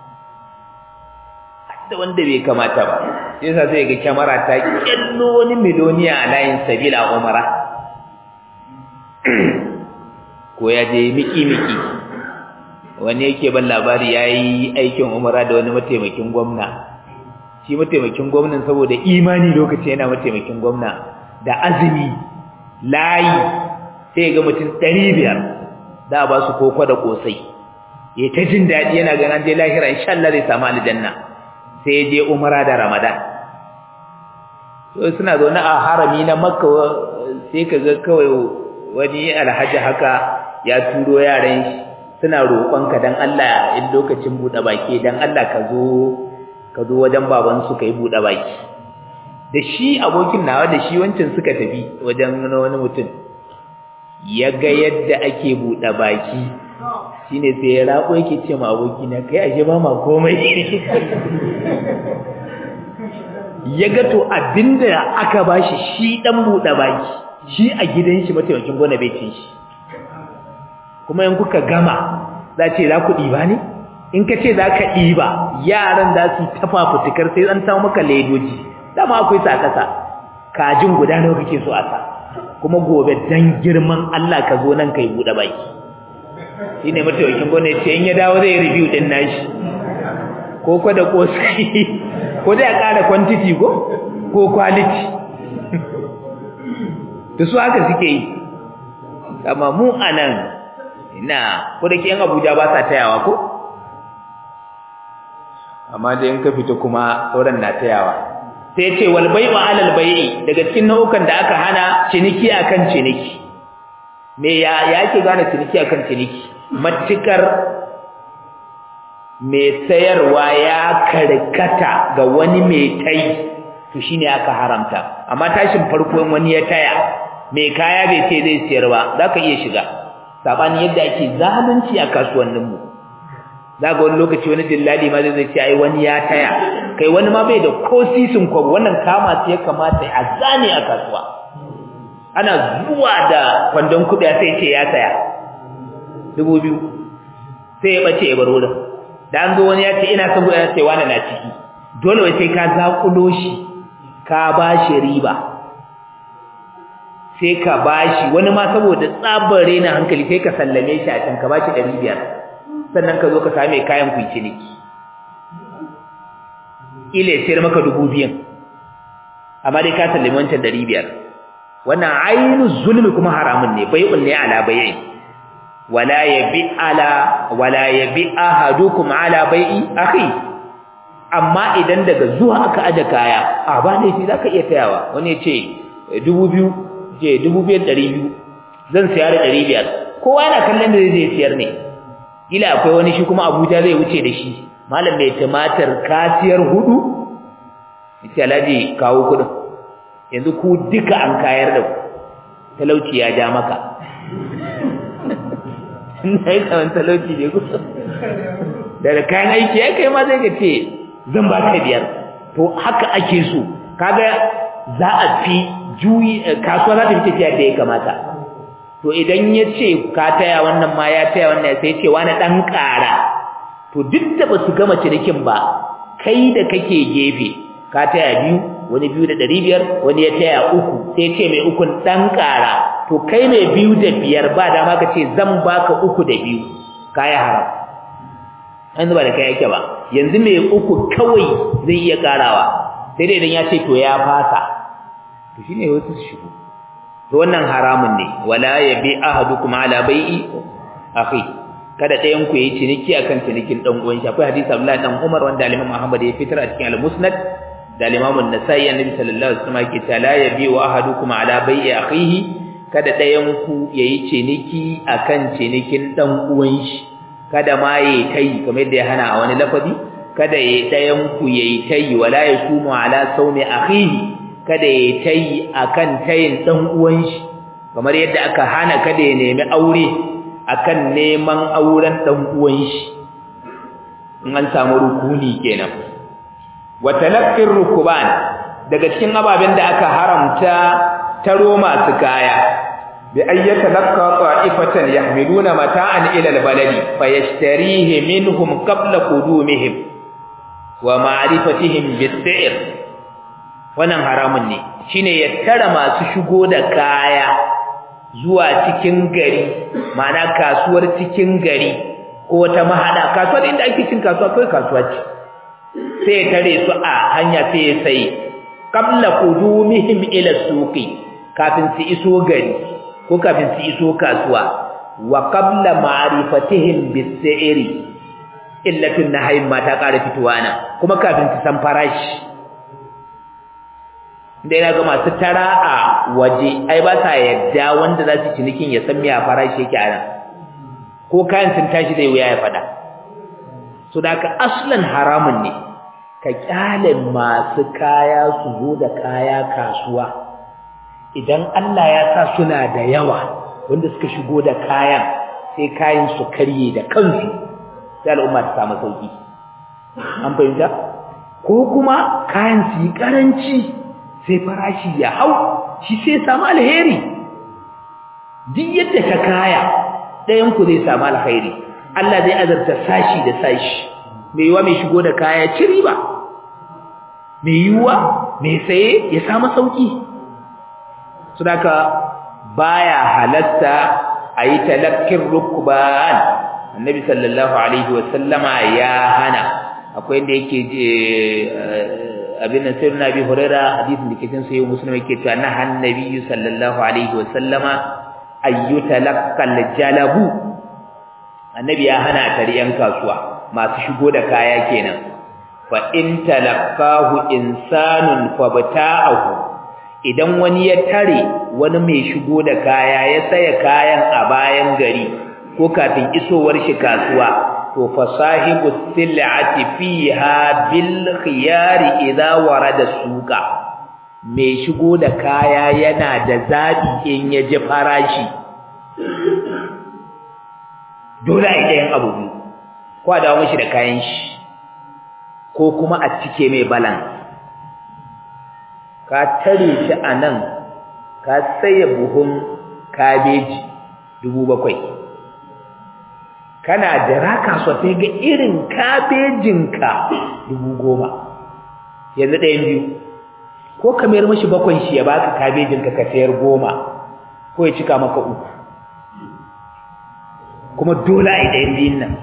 har da wanda bai kamata ba sai sa sai ga kyamara ta kyallo wani miloniya a layin sabila umara ko ya je miki miki wani yake ban labari yayi aikin umara da wani mataimakin gwamna shi mataimakin gwamnan saboda imani lokaci yana mataimakin gwamna da azumi layi sai ga mutum 500 da ba su koko da kosai ya ta jin daɗi yana ganin je lahira insha Allah zai samu aljanna sai je umara da ramadan to suna zaune a harami na makka sai ka ga kawai wani alhaji haka ya turo yaran shi suna roƙonka dan Allah in lokacin buɗe baki dan Allah ka zo ka zo wajen baban su kai buɗe baki da shi abokin nawa da shi wancan suka tafi wajen wani mutum ya ga yadda ake buɗe baki shine sai ya rako yake ce ma abokina kai ashe ba ma komai ya ga to abinda aka bashi shi dan buɗe baki shi a gidan shi mataimakin gona bai cin shi kuma in kuka gama za ce za ku ɗiba ne in ka ce za ka ɗiba yaran za su tafa fitikar sai an samu maka ledoji dama akwai sa kasa kajin guda nawa kake so a sa kuma gobe dan girman Allah ka zo nan kai buɗe baki shine mataimakin gona ya ce in ya dawo zai review din nashi ko ko da kosai ko dai a ƙara quantity ko ko quality da su haka suke yi amma mu anan ina ko da ke yan Abuja ba sa tayawa ko amma dai in ka fita kuma sauran na tayawa sai ce wal bai'u alal bai'i daga cikin nau'ukan da aka hana ciniki akan ciniki me ya yake gane ciniki akan ciniki matukar mai sayarwa ya karkata ga wani mai tai to shine aka haramta amma tashin farko wani ya taya mai kaya bai ce zai siyar ba zaka iya shiga sabani yadda ake zalunci a kasuwannin mu zaka wani lokaci wani dillali ma zai ce ai wani ya taya kai wani ma bai da ko sisin kwabo wannan kama sai ya kamata a zane a kasuwa ana zuwa da kwandon kuɗi sai ce ya saya dubu biyu sai ya bace ya bar wurin da an zo wani ya ce ina son ya ce wani na ciki dole wai sai ka zakulo shi ka ba shi riba sai ka ba shi wani ma saboda tsabar rena hankali sai ka sallame shi a can ka ba shi ɗari biyar sannan ka zo ka same kayan ku ciniki ila ya sayar maka dubu biyan amma dai ka sallame wancan ɗari biyar wannan ainihin zulmi kuma haramun ne bai'un ne ala bai'i wala yabi ala wala yabi ahadukum ala bai'i akhi amma idan daga zuwa aka aje kaya a ba ne sai zaka iya tayawa wani ya ce 2000 je 2200 zan siya da 500 kowa yana kallon da zai siyar ne kila akwai wani shi kuma Abuja zai wuce da shi malam mai tumatir kasiyar hudu yace alaji kawo kudin yanzu ku duka an kayar da ku talauci ya ja maka na yi tsawon talauci ne ku daga kayan aiki ya kai ma zai ka ce zan ba ka biyar to haka ake so kaga za a fi juyi kasuwa za ta fi tafiya da ya kamata to idan ya ce ka taya wannan ma ya taya wannan sai ce wani ɗan ƙara to duk da ba su gama cinikin ba kai da kake gefe ka taya biyu wani biyu da ɗari biyar wani ya taya uku sai ce mai ukun ɗan ƙara to kai mai biyu da biyar ba dama ka ce zan baka uku da biyu kaya haram an zuba da kai yake ba yanzu mai uku kawai zai iya ƙarawa sai dai idan ya ce to ya fasa to shine wasu su shigo to wannan haramun ne wala yabi ahadukum ala bai'i akhi kada ɗayan ku yi ciniki akan cinikin dan uwan shi akwai hadisi Abdullah dan Umar wanda Imam Muhammad ya fitar a cikin al-Musnad da Imam An-Nasa'i Annabi sallallahu alaihi wasallam ke cewa la yabi wa ahadukum ala bai'i akhihi kada ɗayan ku yayi ciniki akan cinikin dan uwan shi kada ma yayi kai kamar yadda ya hana a wani lafazi kada yayi ɗayan ku yayi tayi wala yasumu ala sawmi akhihi kada yayi tayi akan tayin dan uwan shi kamar yadda aka hana kada ya nemi aure akan neman auren dan uwan shi in an samu rukuni kenan wa talaqqir rukuban daga cikin ababen da aka haramta taro masu kaya bi ayyata laqqa ta'ifatan yahmiluna mata'an ila albaladi fayashtarihi minhum qabla qudumihim wa ma'rifatihim bis-si'r wannan haramun ne shine ya tara masu shigo da kaya zuwa cikin gari ma'ana kasuwar cikin gari ko wata mahada kasuwa inda ake cin kasuwa kai kasuwa ce sai ya tare su a hanya sai ya sai qabla qudumihim ila suqi kafin su iso gari ko kafin su iso kasuwa wa qabla ma'rifatihim bis-sa'iri illatun nahayin ma ta ƙara fitowa nan kuma kafin su san farashi da yana ga masu tara a waje ai ba sa yadda wanda za su cinikin ya san me a farashi yake a nan ko kayan sun tashi zai wuya ya faɗa so da ka aslan haramun ne ka kyale masu kaya su zo da kaya kasuwa idan Allah ya sa suna da yawa wanda suka shigo da kayan sai kayan su karye da kansu sai al'umma ta samu sauki an fahimta ko kuma kayan su yi karanci sai farashi ya hau shi sai samu alheri duk yadda ta kaya ɗayan ku zai samu alheri Allah zai azarta sashi da sashi mai yiwa mai shigo da kaya ci riba mai yiwa mai saye ya samu sauki sudaka baya halatta a yi talakkin rukban annabi sallallahu alaihi wasallama ya hana akwai inda yake abin nan sai nabi huraira hadisin da ke cikin sahih muslim yake cewa na annabi sallallahu alaihi wasallama ayyutalaqqal jalabu annabi ya hana tariyan kasuwa masu shigo da kaya kenan fa in talaqahu insanun fabta'ahu idan wani ya tare wani mai shigo da kaya ya saya kayan a bayan gari ko kafin isowar shi kasuwa to fa sahibu sil'ati fiha bil khiyari idza warada suqa mai shigo da kaya yana da zabi in ya ji farashi dole a yi abu biyu ko a dawo mishi da kayan shi ko kuma a cike mai balance ka tare shi a nan ka saye buhun kabeji dubu bakwai kana jira kasuwa sai ga irin kabejinka dubu goma yanzu ɗayan biyu ko ka mayar mashi bakwai shi ya baka kabejinka ka sayar goma ko ya cika maka uku kuma dole a yi ɗayan biyun nan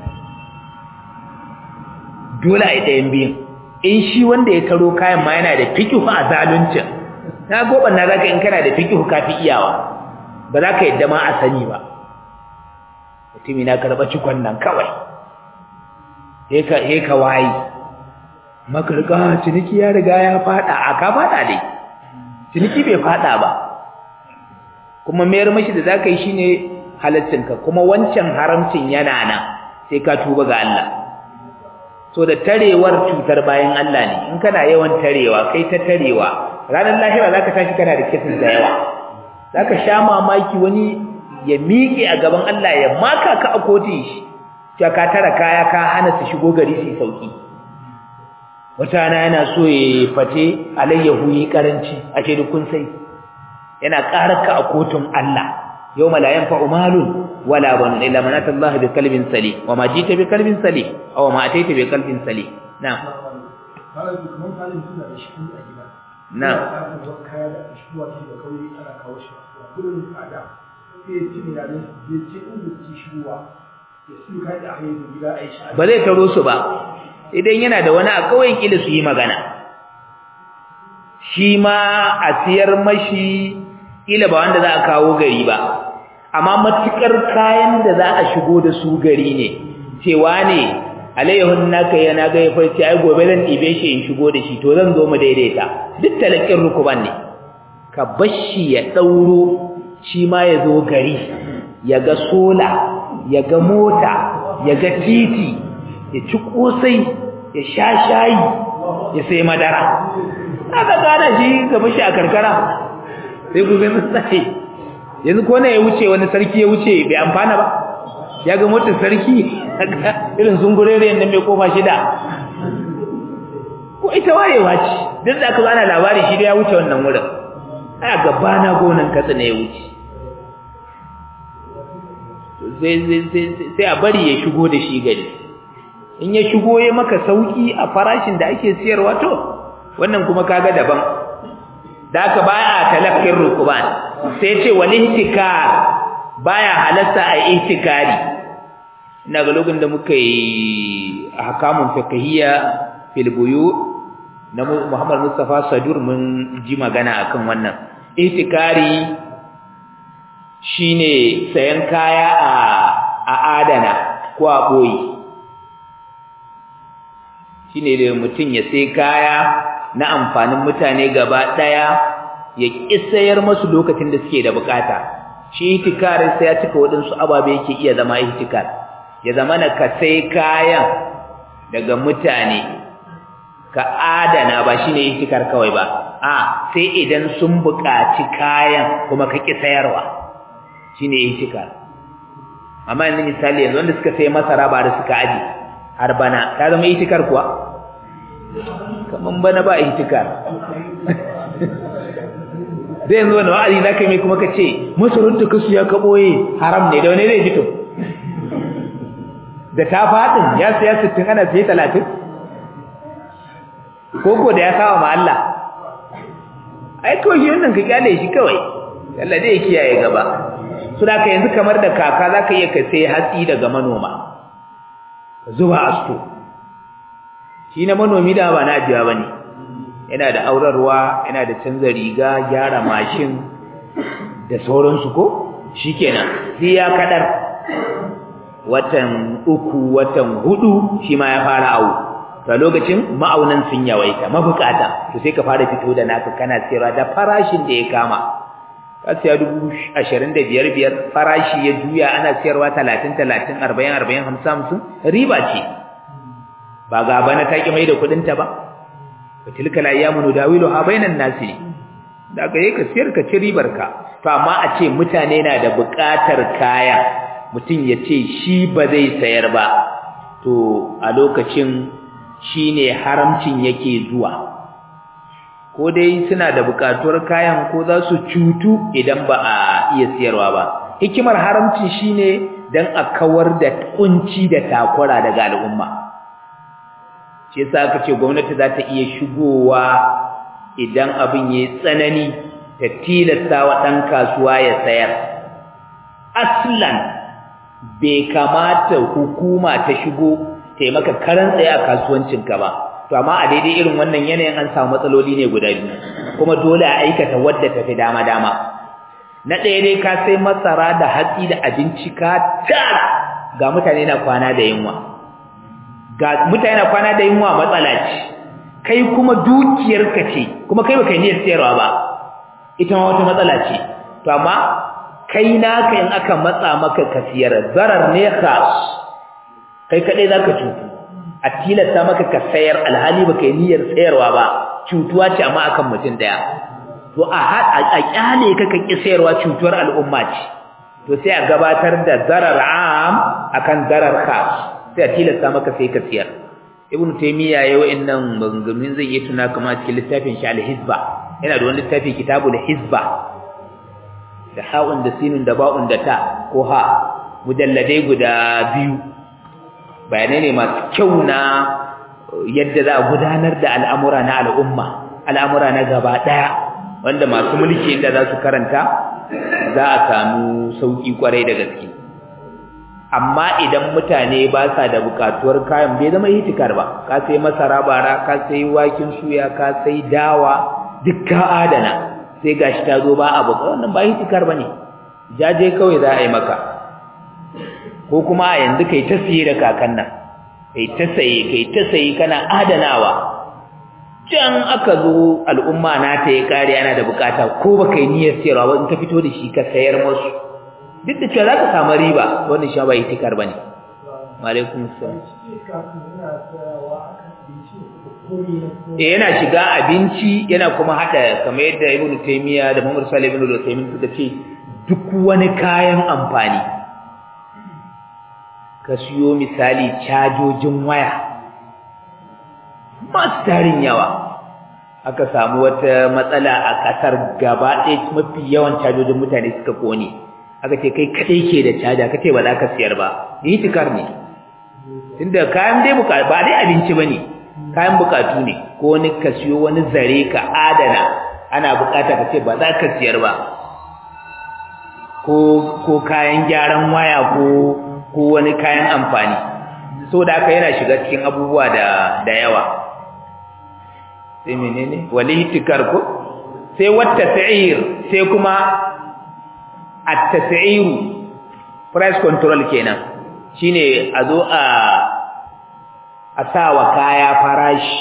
dole a yi ɗayan biyun in shi wanda ya taro kayan ma yana da fikihu a zaluncin na goban na zaka in kana da fikihu ka fi iyawa ba za ka yadda ma a sani ba mutumi na karɓa cikon nan kawai he ka wayi makarƙa ciniki ya riga ya faɗa a ka faɗa dai ciniki bai faɗa ba kuma mayar mashi da za ka yi shi ne halaccinka kuma wancan haramcin yana nan sai ka tuba ga Allah so da tarewar cutar bayan Allah ne in kana yawan tarewa kai ta tarewa ranar lahira zaka tashi kana da kitin da yawa zaka sha mamaki wani ya miƙe a gaban Allah ya maka ka a kotun shi cewa ka tara kaya ka hana su shigo gari su sauki wata rana yana so ya fate alayyahu yi karanci a ce kun sai yana ƙarar ka a kotun Allah yawma la yanfa'u malun wala banun illa man ata Allah bi qalbin salim wa ma jita bi qalbin salim aw ma ataita bi qalbin salim na'am na'am kaya da shuwa ce da kauye ana kawo shi kudin tsada sai ya ci ne da ya ce inda ci shuwa ya su kai da hayi da gida ai shi ba zai taro su ba idan yana da wani a kauyen kila su yi magana shi ma a siyar mashi kila ba wanda za a kawo gari ba amma matukar kayan da za a shigo da su gari ne cewa ne alayyahun naka yana ga ya farce ai gobe zan ɗibe shi in shigo da shi to zan zo mu daidaita duk talakin rukuban ne ka bashi ya ɗauro shi ma ya zo gari ya ga sola ya ga mota ya ga titi ya ci kosai ya sha shayi ya sai madara aka gane shi ka bashi a karkara sai ku gani sai yanzu ko ne ya wuce wani sarki ya wuce bai amfana ba ya ga motar sarki irin zungurere yanda mai kofa shida ko ita wayewa ce duk da aka ana labari shi da ya wuce wannan wurin aya gaba na gonan katsa ne ya wuce sai a bari ya shigo da shi gari in ya shigo ya maka sauki a farashin da ake siyarwa to wannan kuma kaga daban da aka baya talakkin rukuban sai ce wal ihtikar baya halatta a ihtikari ina ga lokacin da muka yi ahkamun fiqhiyya fil buyu na Muhammad Mustafa Sadur mun ji magana akan wannan ihtikari shine sayan kaya a a adana ko a boye shine da mutum ya sai kaya na amfanin mutane gaba daya ya kisayar masu lokacin da suke da bukata shi ihtikarin sai ya cika waɗansu ababe yake iya zama ihtikar ya zama na ka sai kayan daga mutane ka adana ba shine ihtikar kawai ba a sai idan sun buƙaci kayan kuma ka ki sayarwa shine ihtikar amma yanzu misali yanzu wanda suka sai masara ba da suka aji har bana ta zama ihtikar kuwa kaman bana ba ihtikar zai yanzu wani wa'azi za ka yi kuma ka ce masarar da kasu ya ka ɓoye haram ne da wani zai fito da ta faɗin ya siya sittin ana siya talatin koko da ya sawa ma Allah ai kawai shi wannan ka kyale shi kawai Allah zai kiyaye gaba su da ka yanzu kamar da kaka za ka iya ka sai hatsi daga manoma zuwa asto shi na manomi da ba na ajiya ba ne yana da aurarwa yana da canza riga gyara mashin da sauransu ko shikenan sai ya kadar watan uku watan hudu shi ma ya fara awu to lokacin ma'aunan sun yawaita mabukata to sai ka fara fito da naka kana sayarwa da farashin da ya kama ka siya dubu ashirin da biyar biyar farashi ya juya ana sayarwa talatin talatin arba'in arba'in hamsin hamsin riba ce ba ga bana ta ki mai da kuɗinta ba tilka al-ayyamu nudawiluha bainan nasi da ga ka siyar ka ci ribar ka to amma a ce mutane na da buƙatar kaya mutum ya ce shi ba zai sayar ba to a lokacin shine haramcin yake zuwa ko dai suna da buƙatuwar kayan ko za su cutu idan ba a iya siyarwa ba hikimar haramcin shine dan a kawar da kunci da takura daga al'umma shi yasa aka ce gwamnati za ta iya shigowa idan abin yayi tsanani ta tilasta wa dan kasuwa ya sayar aslan bai kamata hukuma ta shigo ta maka karan tsaye a kasuwancinka ba to amma a daidai irin wannan yanayin an samu matsaloli ne guda biyu kuma dole a aikata wadda ta fi dama dama na ɗaya dai ka sai masara da hatsi da abinci ka tara ga mutane na kwana da yunwa ga mutane na kwana da yunwa matsala ce kai kuma dukiyarka ce kuma kai baka yi niyyar sayarwa ba ita ma wata matsala ce to amma kai naka in aka matsa maka ka siyar zarar ne khas kai kadai zaka cutu a tilasta maka ka sayar alhali baka yi niyyar sayarwa ba cutuwa ce amma akan mutum daya to a a kyale ka ka ki sayarwa cutuwar al'umma ce to sai a gabatar da zarar am akan zarar khas sai a tilasta maka sai ka siyar ibn taymiya yayi wa'annan maganganun zai yi tuna kama cikin littafin shi al-hizba yana da wani littafi kitabul hizba da ha'un da sinun da ba'un da ta ko ha mujalladai guda biyu bayanai ne masu kyau na yadda za a gudanar da al'amura na al'umma al'amura na gaba daya wanda masu mulki inda za su karanta za a samu sauki kwarai da gaske amma idan mutane ba sa da bukatuwar kayan bai zama hitikar ba ka sai masara bara ka sai wakin suya ka sai dawa duk ka adana sai gashi ta zo ba abu wannan ba hitikar bane jaje kawai za a yi maka ko kuma a yanzu kai ta siye da kakan nan kai ta saye kai ta saye kana adanawa can aka zo al'umma na ta yi kare ana da bukata ko baka yi niyyar siyarwa ba in ka fito da shi ka sayar musu duk da cewa za ka samu riba wannan shi ba itikar bane alaikum assalam eh yana shiga abinci yana kuma hada kamar yadda ibnu taymiya da muhammad salih ibn al-usaymin suka ce duk wani kayan amfani ka siyo misali cajojin waya masu tarin yawa aka samu wata matsala a kasar gaba ɗaya mafi yawan cajojin mutane suka kone aka ce kai kadai ke da caja kace ba za ka siyar ba ni tikar ne tunda kayan dai buka ba dai abinci bane kayan bukatu ne ko wani ka siyo wani zare ka adana ana bukata kace ba za ka siyar ba ko ko kayan gyaran waya ko ko wani kayan amfani so da aka yana shiga cikin abubuwa da da yawa sai menene walihtikar ko sai wata sa'ir sai kuma at-tas'iru price control kenan shine a zo a a sawa kaya farashi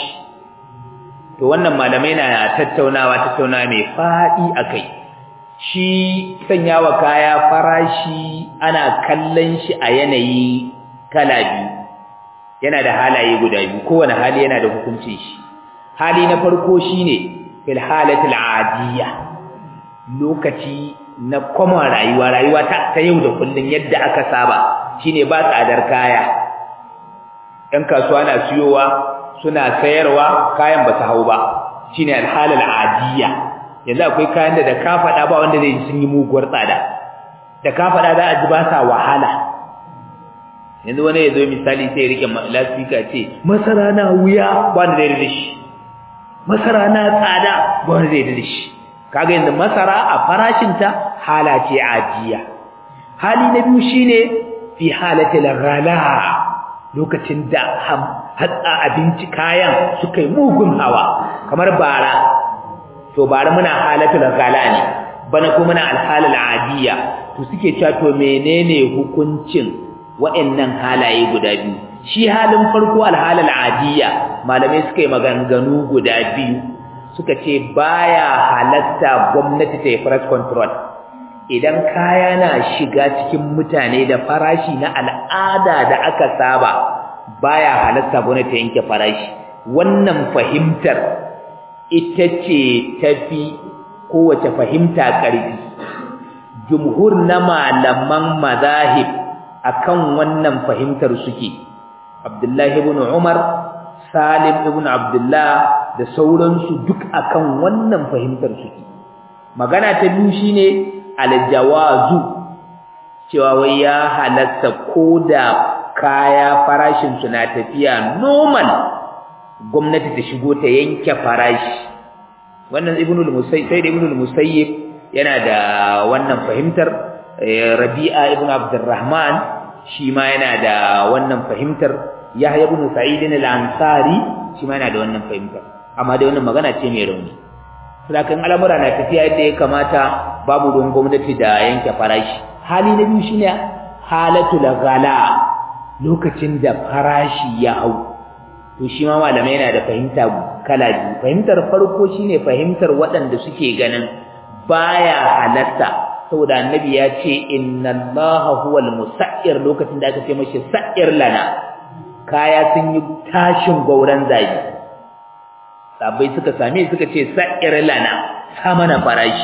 to wannan malamai na tattaunawa tattaunawa mai fadi akai shi sanyawa kaya farashi ana kallon shi a yanayi kala biyu yana da halaye guda biyu kowane hali yana da hukuncin shi hali na farko shine fil halatil adiyya lokaci na kuma rayuwa rayuwa ta, ta yau da kullun yadda aka saba shine ba tsadar kaya ɗan kasuwa na siyowa suna sayarwa kayan ba su hau ba shine alhalal adiyya yanzu akwai kayan da da ka faɗa ba wanda zai sun yi muguwar tsada da ka faɗa za a ji ba sa wahala yanzu wani ya zo misali sai ya rike lasfika ce masara na wuya ba wanda zai rike shi masara na tsada ba wanda zai rike shi kaga yanzu masara a farashinta hala ce ajiya hali na biyu shine fi halatil ghala lokacin da hatsa abinci kayan suka yi mugun hawa kamar bara to bara muna halatul ghala ne bana kuma muna alhalal adiya to suke cewa to menene hukuncin wa'annan halaye guda biyu shi halin farko alhalal adiya malamai suka yi maganganu guda biyu suka ce baya halatta gwamnati ta yi price control idan kaya na shiga cikin mutane da farashi na al'ada da aka saba baya halatta gwamnati ta yanke farashi wannan fahimtar ita ce tafi kowace fahimta ƙarfi jumhur na malaman mazahib akan wannan fahimtar suke Abdullahi ibn Umar Salim ibn Abdullah da sauransu duk akan wannan fahimtar suke magana ta biyu shine aljawazu cewa wai ya halatta koda kaya farashin su na tafiya normal gwamnati ta shigo ta yanke farashi wannan ibnul musayyib sai ibnul musayyib yana da wannan fahimtar rabi'a ibn abdurrahman shi ma yana da wannan fahimtar yahya ibn sa'id al-ansari shi ma yana da wannan fahimtar amma dai wannan magana ce mai rauni sakan al'amura na tafiya yadda ya kamata babu don gwamnati da yanke farashi hali na biyu shine halatul ghala lokacin da farashi ya hau to shi ma malamai yana da fahimta kala biyu fahimtar farko shine fahimtar waɗanda suke ganin baya halatta saboda annabi ya ce inna allaha huwal musa'ir lokacin da aka ce mashi sa'ir lana kaya sun yi tashin gauran zabi sabai suka same suka ce sa'ir lana sa mana farashi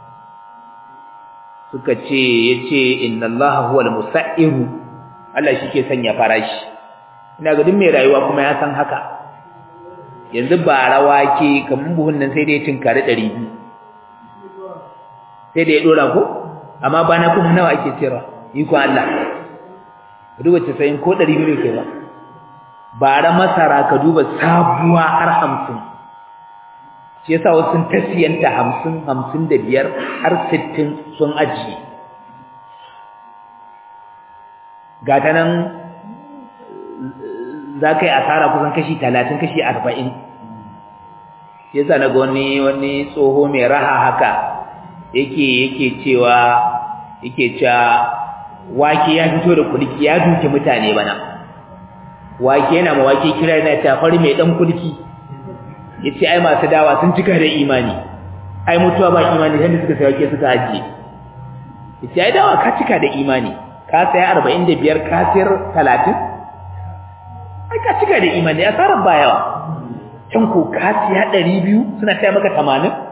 suka ce yace inna allaha huwal musa'ir Allah shi ke sanya farashi ina ga duk mai rayuwa kuma ya san haka yanzu ba rawa ke kaman buhun nan sai dai tinkari 200 sai da ya dora ko amma bana kuma nawa ake cewa iko Allah duba ce sai ko 200 ne ke ba bara masara ka duba sabuwa har 50 shi yasa wasu sun tasiyanta 50 55 har 60 sun ajiye gata nan za ka yi asara kusan kashi talatin kashi arba'in ya sa na ga wani wani tsoho mai raha haka yake yake cewa yake cewa wake ya fito da kulki ya duke mutane bana wake yana ma wake kira yana ta fari mai dan kulki yace ai masu dawa sun cika da imani ai mutuwa ba imani sai suka sai wake suka ajiye yace ai dawa ka cika da imani ka saya 45 ka sayar 30 ai ka cika da imani asarar ba yawa can ko ka siya 200 suna taya maka 80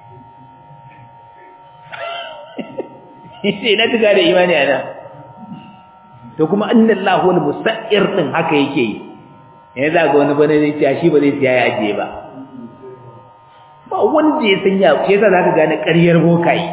sai na cika da imani ana to kuma annallahu wal musa'ir din haka yake yi yanzu za ga wani bane zai ce shi ba zai siya ya ajiye ba ba wanda ya sanya shi yasa zaka gane ƙaryar bokaye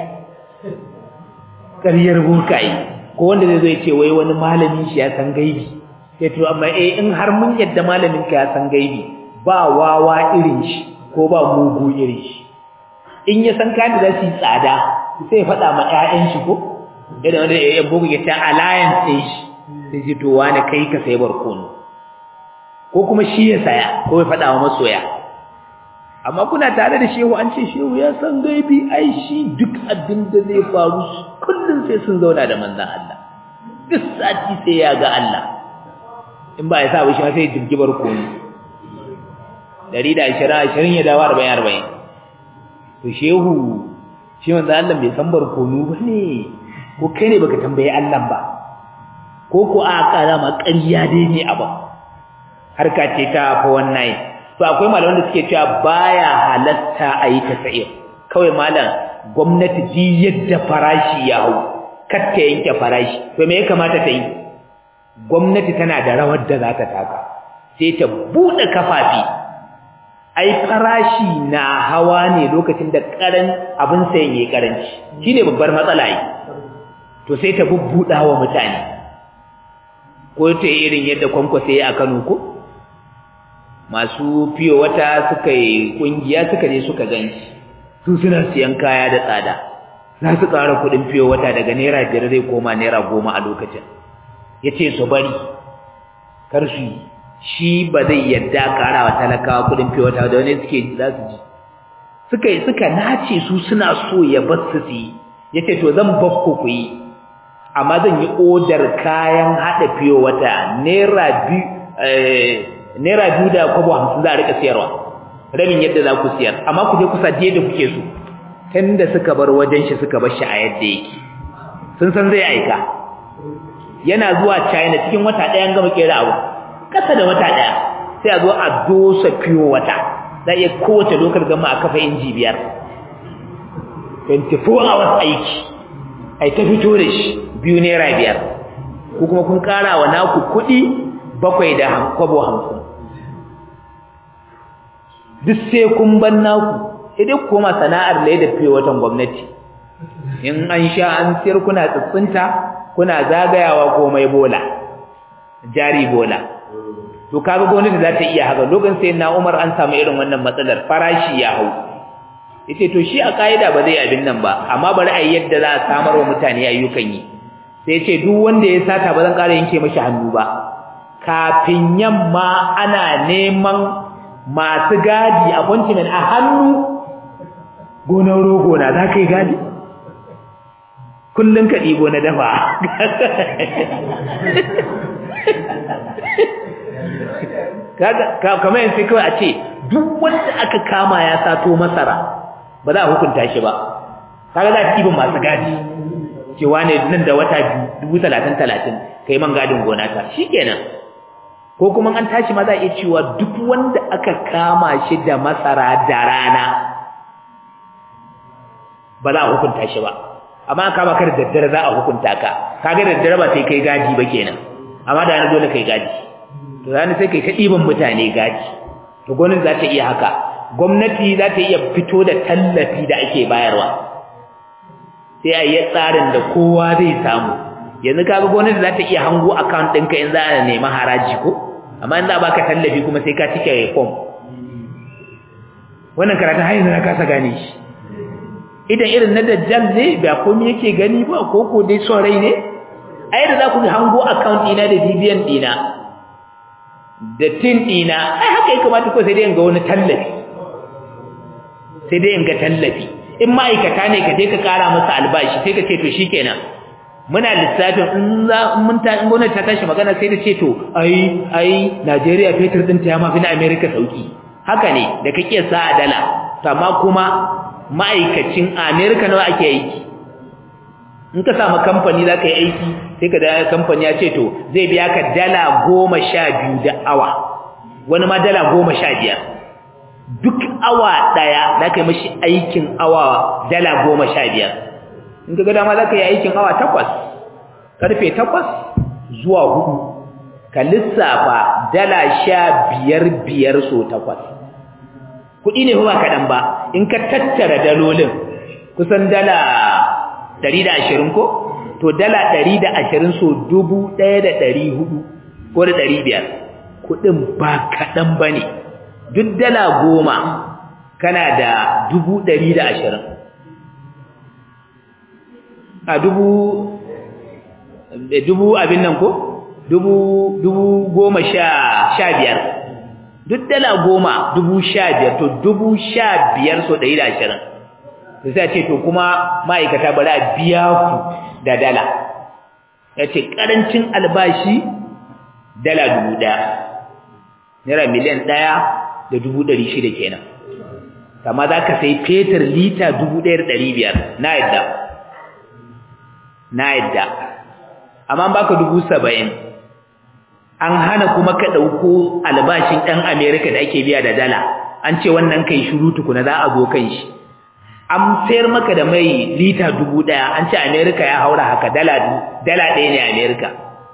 ƙaryar bokaye ko wanda zai zo ya ce wai wani malamin shi ya san gaibi sai to amma eh in har mun yadda malamin ka ya san gaibi ba wawa irin shi ko ba mugu irin shi in ya san kan da su tsada sai faɗa ma ƴaƴan shi ko idan wanda ya bugu ya ta alliance ɗin shi sai ji to wani kai ka sai barkono ko kuma shi ya saya ko ya faɗa wa masoya amma kuna tare da shehu an ce shehu ya san gaibi ai shi duk abin da zai faru kullum sai sun zauna da manzan Allah duk sati sai ya ga Allah in ba ya sa ba shi ma sai ya jirgi barkono dari da ashirin ashirin ya dawo arba'in arba'in to shehu shi manzan Allah bai san barkono ba ne ko kai ne baka tambayi Allah ba ko ko a kara ma ƙarya dai ne abu harka ce ta fa wannan to akwai malaman da suke cewa baya halatta a yi tasa'ir kawai malam gwamnati ji yadda farashi ya hau kar ta yanke farashi to me ya kamata ta yi gwamnati tana da rawar da za ta taka sai ta buɗe kafafi ai farashi na hawa ne lokacin da karan abin sayan yayi karanci shine babbar matsala yi to sai ta bubbuda wa mutane ko ta irin yadda kwankwasa ya a Kano ko masu fiyo wata suka yi kungiya suka je suka ganshi su suna siyan kaya da tsada za su ƙara kuɗin fiyo wata daga naira biyar zai koma naira goma a lokacin ya ce su bari kar su yi shi ba zai yadda ƙara wa talakawa kuɗin fiyo wata da wani suke za su ji suka yi suka nace su suna so ya bar su su yi ya ce to zan bakku ku yi amma zan yi odar kayan haɗa fiyo wata naira biyu naira biyu da kwabo hamsin za a rika siyarwa rabin yadda za ku siyar amma ku je ku sa da kuke so tunda suka bar wajen shi suka bar shi a yadda yake sun san zai aika yana zuwa China cikin wata ɗaya an gama kera abu kasa da wata ɗaya sai a zo a dosa fiyo wata za iya kowace lokar gama a kafa inji biyar 24 hours aiki ai ta fito da shi biyu naira biyar ko kuma kun kara wa naku kuɗi bakwai da kwabo hamsin duk sai kun ban naku sai dai koma sana'ar da da fiye watan gwamnati in an sha an siyar kuna tsitsinta kuna zagayawa komai bola jari bola to kaga gwamnati za ta iya haka lokacin sai na Umar an samu irin wannan matsalar farashi ya hau yace to shi a kaida ba zai abin nan ba amma bari a yadda za a samar wa mutane ayyukan yi sai yace duk wanda ya sata ba zan ƙara yanke mashi hannu ba kafin yamma ana neman masu gadi appointment a hannu gonar rogo na za ka yi gadi kullum ka ɗigo na dafa kamar yanzu kawai a ce duk wanda aka kama ya sato masara ba za a hukunta shi ba kaga za a ɗibin masu gadi cewa ne nan da wata dubu talatin talatin ka yi man gadin gona ta shi kenan ko kuma an tashi ma za a iya cewa duk wanda aka kama shi da masara da rana ba za a hukunta shi ba amma an kama ka da daddare za a hukunta ka kaga da daddare ba sai kai gadi ba kenan amma da yana dole kai gadi to rana sai kai ka ɗiban mutane gadi to gwamnati za ta iya haka gwamnati za ta iya fito da tallafi da ake bayarwa sai a yi tsarin da kowa zai samu yanzu kaga gwamnati za ta iya hango account ɗinka in za a nemi haraji ko amma in za a baka tallafi kuma sai ka cike form wannan karatun har yanzu na kasa gane shi idan irin na dajjal ne ba komai yake gani ba ko ko dai son rai ne ai da za ku hango account ɗina da bibiyan ɗina da tin ɗina ai haka ya kamata ko sai dai in ga wani tallafi sai dai in ga tallafi in ma'aikata ne ka je ka kara masa albashi sai ka ce to shikenan muna lissafin in za mun ta in gwamnati ta tashi magana sai ta ce to ai ai Najeriya fetur din ta ya mafi na America sauki haka ne da kake sa a dala amma kuma ma'aikacin America nawa ake aiki in ka samu kamfani za ka yi aiki sai ka da kamfani ya ce to zai biya ka dala goma sha biyu da awa wani ma dala goma sha biyar duk awa ɗaya za ka yi mashi aikin awa dala goma sha biyar in ka ga dama za ka yi aikin awa takwas ƙarfe takwas zuwa hudu ka lissafa dala sha biyar biyar so takwas kuɗi ne ba kaɗan ba in ka tattara dalolin kusan dala ɗari da ashirin ko to dala ɗari da ashirin so dubu ɗaya da ɗari hudu ko da ɗari biyar kuɗin ba kaɗan ba ne duk dala goma kana da dubu ɗari da ashirin a dubu dubu abin nan ko dubu dubu goma sha sha biyar duk dala goma dubu sha biyar to dubu sha biyar so ɗari da ashirin to sai ce to kuma ma'aikata bari a biya ku da dala ya ce ƙarancin albashi dala dubu ɗaya naira miliyan ɗaya da dubu ɗari shida kenan kama za ka sai fetur lita dubu ɗaya da ɗari biyar na yadda na yadda amma baka dubu saba'in an hana kuma ka ɗauko albashin ɗan amerika da ake biya da dala an ce wannan kai shiru tukuna za a zo kan shi an sayar maka da mai lita dubu ɗaya an ce amerika ya haura haka dala dala ɗaya ne amerika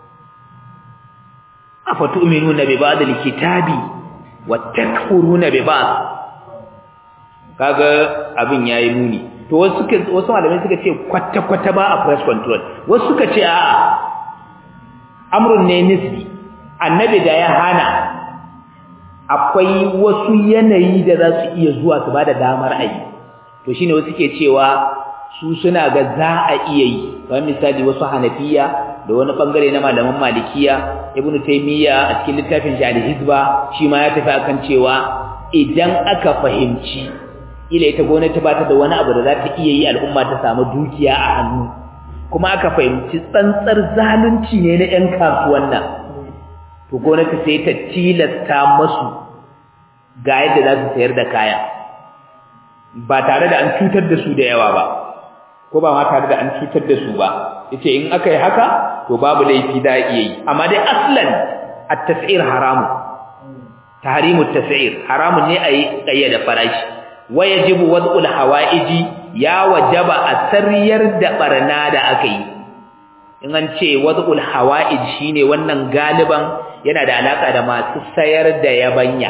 afatu'minuna bi ba'd al-kitabi wa takfuruna bi ba'd kaga abin yayi muni to wasu suka wasu malamai suka ce kwata kwata ba a press control wasu suka ce a amrun ne nisbi annabi da ya hana akwai wasu yanayi da za su iya zuwa su bada damar ayi to shine wasu ke cewa su suna ga za a iya yi kamar misali wasu hanafiya da wani bangare na malaman malikiya ibnu taymiya a cikin littafin shi al-hizba shi ma ya tafi akan cewa idan aka fahimci ila ita gwamnati ba ta da wani abu da za ta iya yi al'umma ta samu dukiya a hannu kuma aka fahimci tsantsar zalunci ne na 'yan kasuwan nan to gwamnati sai ta tilasta masu ga yadda za su sayar da kaya ba tare da an cutar da su da yawa ba ko ba ma tare da an cutar da su ba yace in aka yi haka to babu laifi da iya yi amma dai aslan at-tas'ir haramu tahrimu at-tas'ir haramun ne ayi kayyada farashi wayajibu wad'ul hawaiji ya wajaba a sarriyar da barna da aka yi in an ce wad'ul hawaij shine wannan galiban yana da alaka da masu sayar da yabanya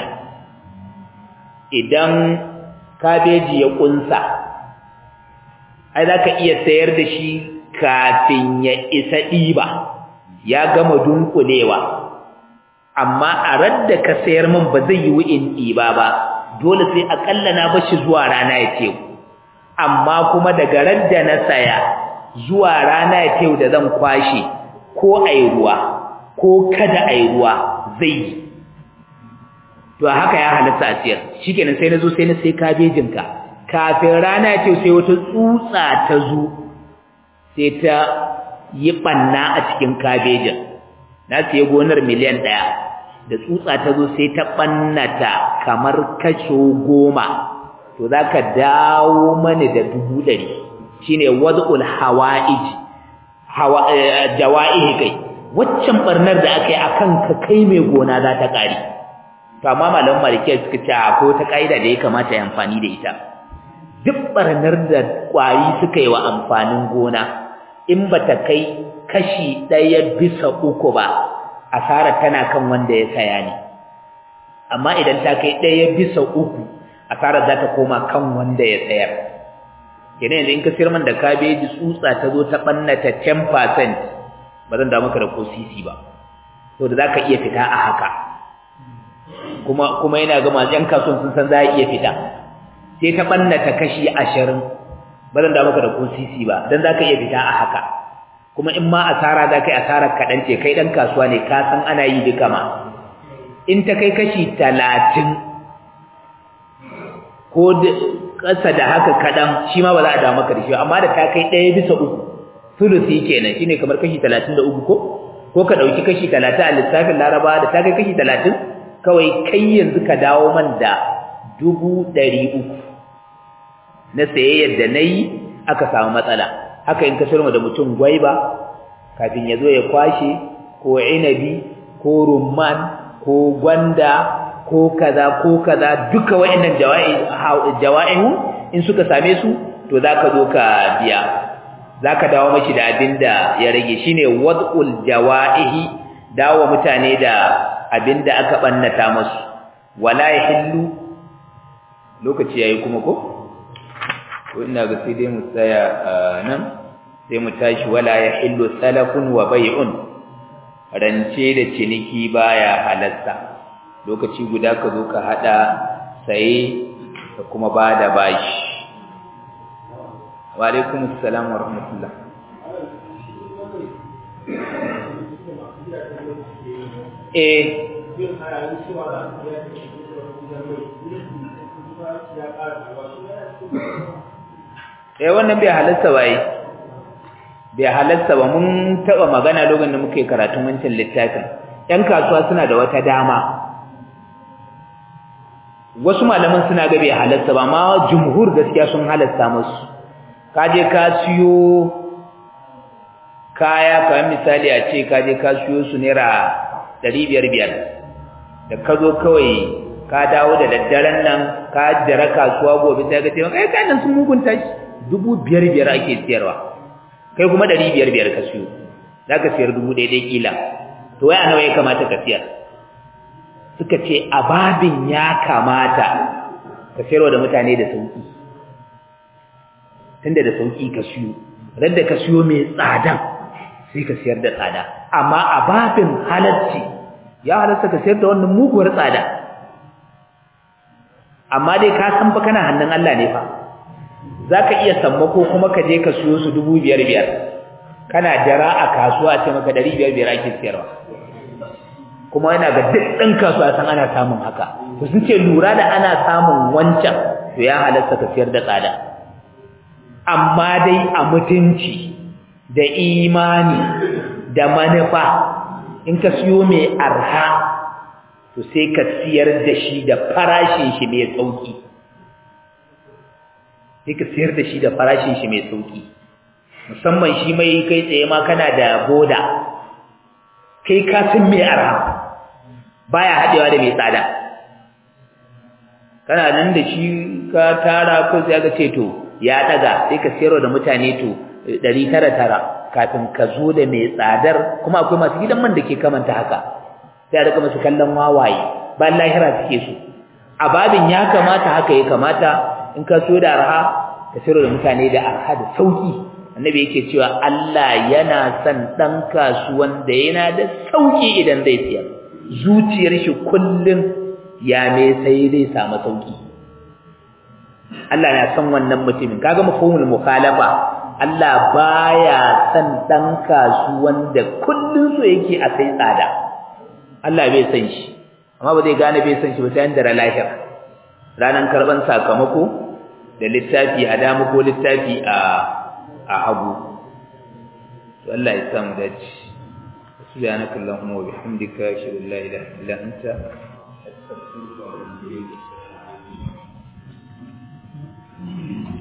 idan kabeji ya kunsa ai zaka iya sayar da shi kafin ya isa diba ya gama dunkulewa amma a radda ka sayar min ba zai yi wu'in diba ba dole sai akalla na bashi zuwa rana ya ce amma kuma daga radda na saya zuwa rana ya ce da zan kwashe ko ai ruwa ko kada ai ruwa zai yi to haka ya halatta a siyar shikenan sai na zo sai na sai kabejin ka kafin rana ya ce sai wata tsutsa ta zo sai ta yi banna a cikin kabejin na siya gonar miliyan ɗaya da tsutsa ta zo sai ta ɓannata kamar kasho goma to za ka dawo mani da dubu ɗari shi ne wad'ul hawa'iji jawa'ihi kai waccan ɓarnar da aka yi a kan ka kai mai gona za ta ƙari to amma malamin malikiyar suka ce ko ta ƙa'ida da ya kamata ya amfani da ita duk ɓarnar da ƙwari suka yi wa amfanin gona in ba ta kai kashi ɗaya bisa uku ba asara tana kan wanda ya saya ne amma idan ta kai ɗaya bisa uku asara za ta koma kan wanda ya sayar kenan yanzu in ka sayar man da kabeji tsutsa ta zo ta ɓannata 10% ba zan da maka da ko sisi ba to da za ka iya fita a haka kuma kuma yana ga masu yan kasuwan sun san za a iya fita sai ta ɓannata kashi ashirin ba zan da maka da ko sisi ba don za ka iya fita a haka kuma in ma asara za ka yi asarar kaɗan ce kai ɗan kasuwa ne ka san ana yi duka ma in ta kai kashi talatin ko ƙasa da haka kaɗan shi ma ba za a damu maka da shi amma da ta kai ɗaya bisa uku sulusi kenan shi ne kamar kashi talatin da uku ko ko ka ɗauki kashi talatin a lissafin laraba da ta kai kashi talatin kawai kai yanzu ka dawo man da dubu ɗari uku na sayayyar da na yi aka samu matsala haka in ka sirma da mutum gwaiba kafin ya zo ya kwashe ko inabi ko rumman ko gwanda ko kaza ko kaza duka wayannan jawa'ihu in suka same su to zaka zo ka biya zaka dawo mashi da abinda ya rage shine wad'ul jawa'ihi dawo mutane da abinda aka bannata musu wala yahillu lokaci yayi kuma ko ina ga sai dai mu tsaya nan sai mu tashi wala yahillu salafun wa bai'un rance da ciniki baya halatta lokaci guda ka zo ka hada saye da kuma bada bashi wa alaikum assalam wa rahmatullah eh eh wannan bai halarta ba yi bai halarta ba mun taba magana lokacin da muke karatun wancan littafin yan kasuwa suna da wata dama wasu malaman suna ga bai halarta ba amma jumhur gaskiya sun halarta musu ka je ka siyo kaya kamar misali a ce ka je ka siyo su naira ɗari biyar biyar da ka zo kawai ka dawo da daddaren nan ka jira kasuwa gobe sai ka ce kai kayan sun mugunta shi dubu biyar biyar ake siyarwa kai kuma ɗari biyar biyar ka siyo za ka siyar dubu ɗaya ɗaya kila to wai a nawa ya kamata ka siyar suka ce a babin ya kamata ka siyarwa da mutane da sauki tunda da sauki ka siyo radda ka siyo mai tsadan sai ka siyar da tsada amma a babin halarci ya halarta ka siyar da wannan muguwar tsada amma dai ka san fa kana hannun Allah ne fa zaka iya sammako kuma ka je ka siyo su dubu biyar biyar kana jira a kasuwa ce maka ɗari biyar biyar ake siyarwa kuma yana ga duk ɗan kasuwa san ana samun haka to sun ce lura da ana samun wancan to ya halarta ka siyar da tsada amma dai a mutunci da imani da manufa in ka siyo mai arha to sai ka siyar da shi da farashin shi mai sauki sai ka siyar da shi da farashin shi mai sauki musamman shi mai kai tsaye ma kana da boda kai ka san mai arha baya hadewa da mai tsada kana nan da shi ka tara ko sai ka ce to ya daga sai ka siyarwa da mutane to ɗari tara tara kafin ka zo da mai tsadar kuma akwai masu gidan man da ke kamanta haka sai a rika masu kallon wawaye ba lahira suke so a babin ya kamata haka ya kamata in ka so da arha ka siyarwa da mutane da arha da sauki annabi yake cewa Allah yana son ɗan kasuwan da yana da sauki idan zai siyar zuciyar shi kullum ya me sai zai samu sauki Allah na son wannan mutumin kaga mafhumul mukhalafa Allah baya son dan kasuwan da kullun so yake a sai tsada Allah bai san shi amma ba zai gane bai san shi ba sai da lahira ranan karban sakamako da littafi a dama ko littafi a a hagu to Allah ya samu dace subhanakallahumma wa bihamdika ashhadu an la ilaha illa anta astaghfiruka wa atubu ilayk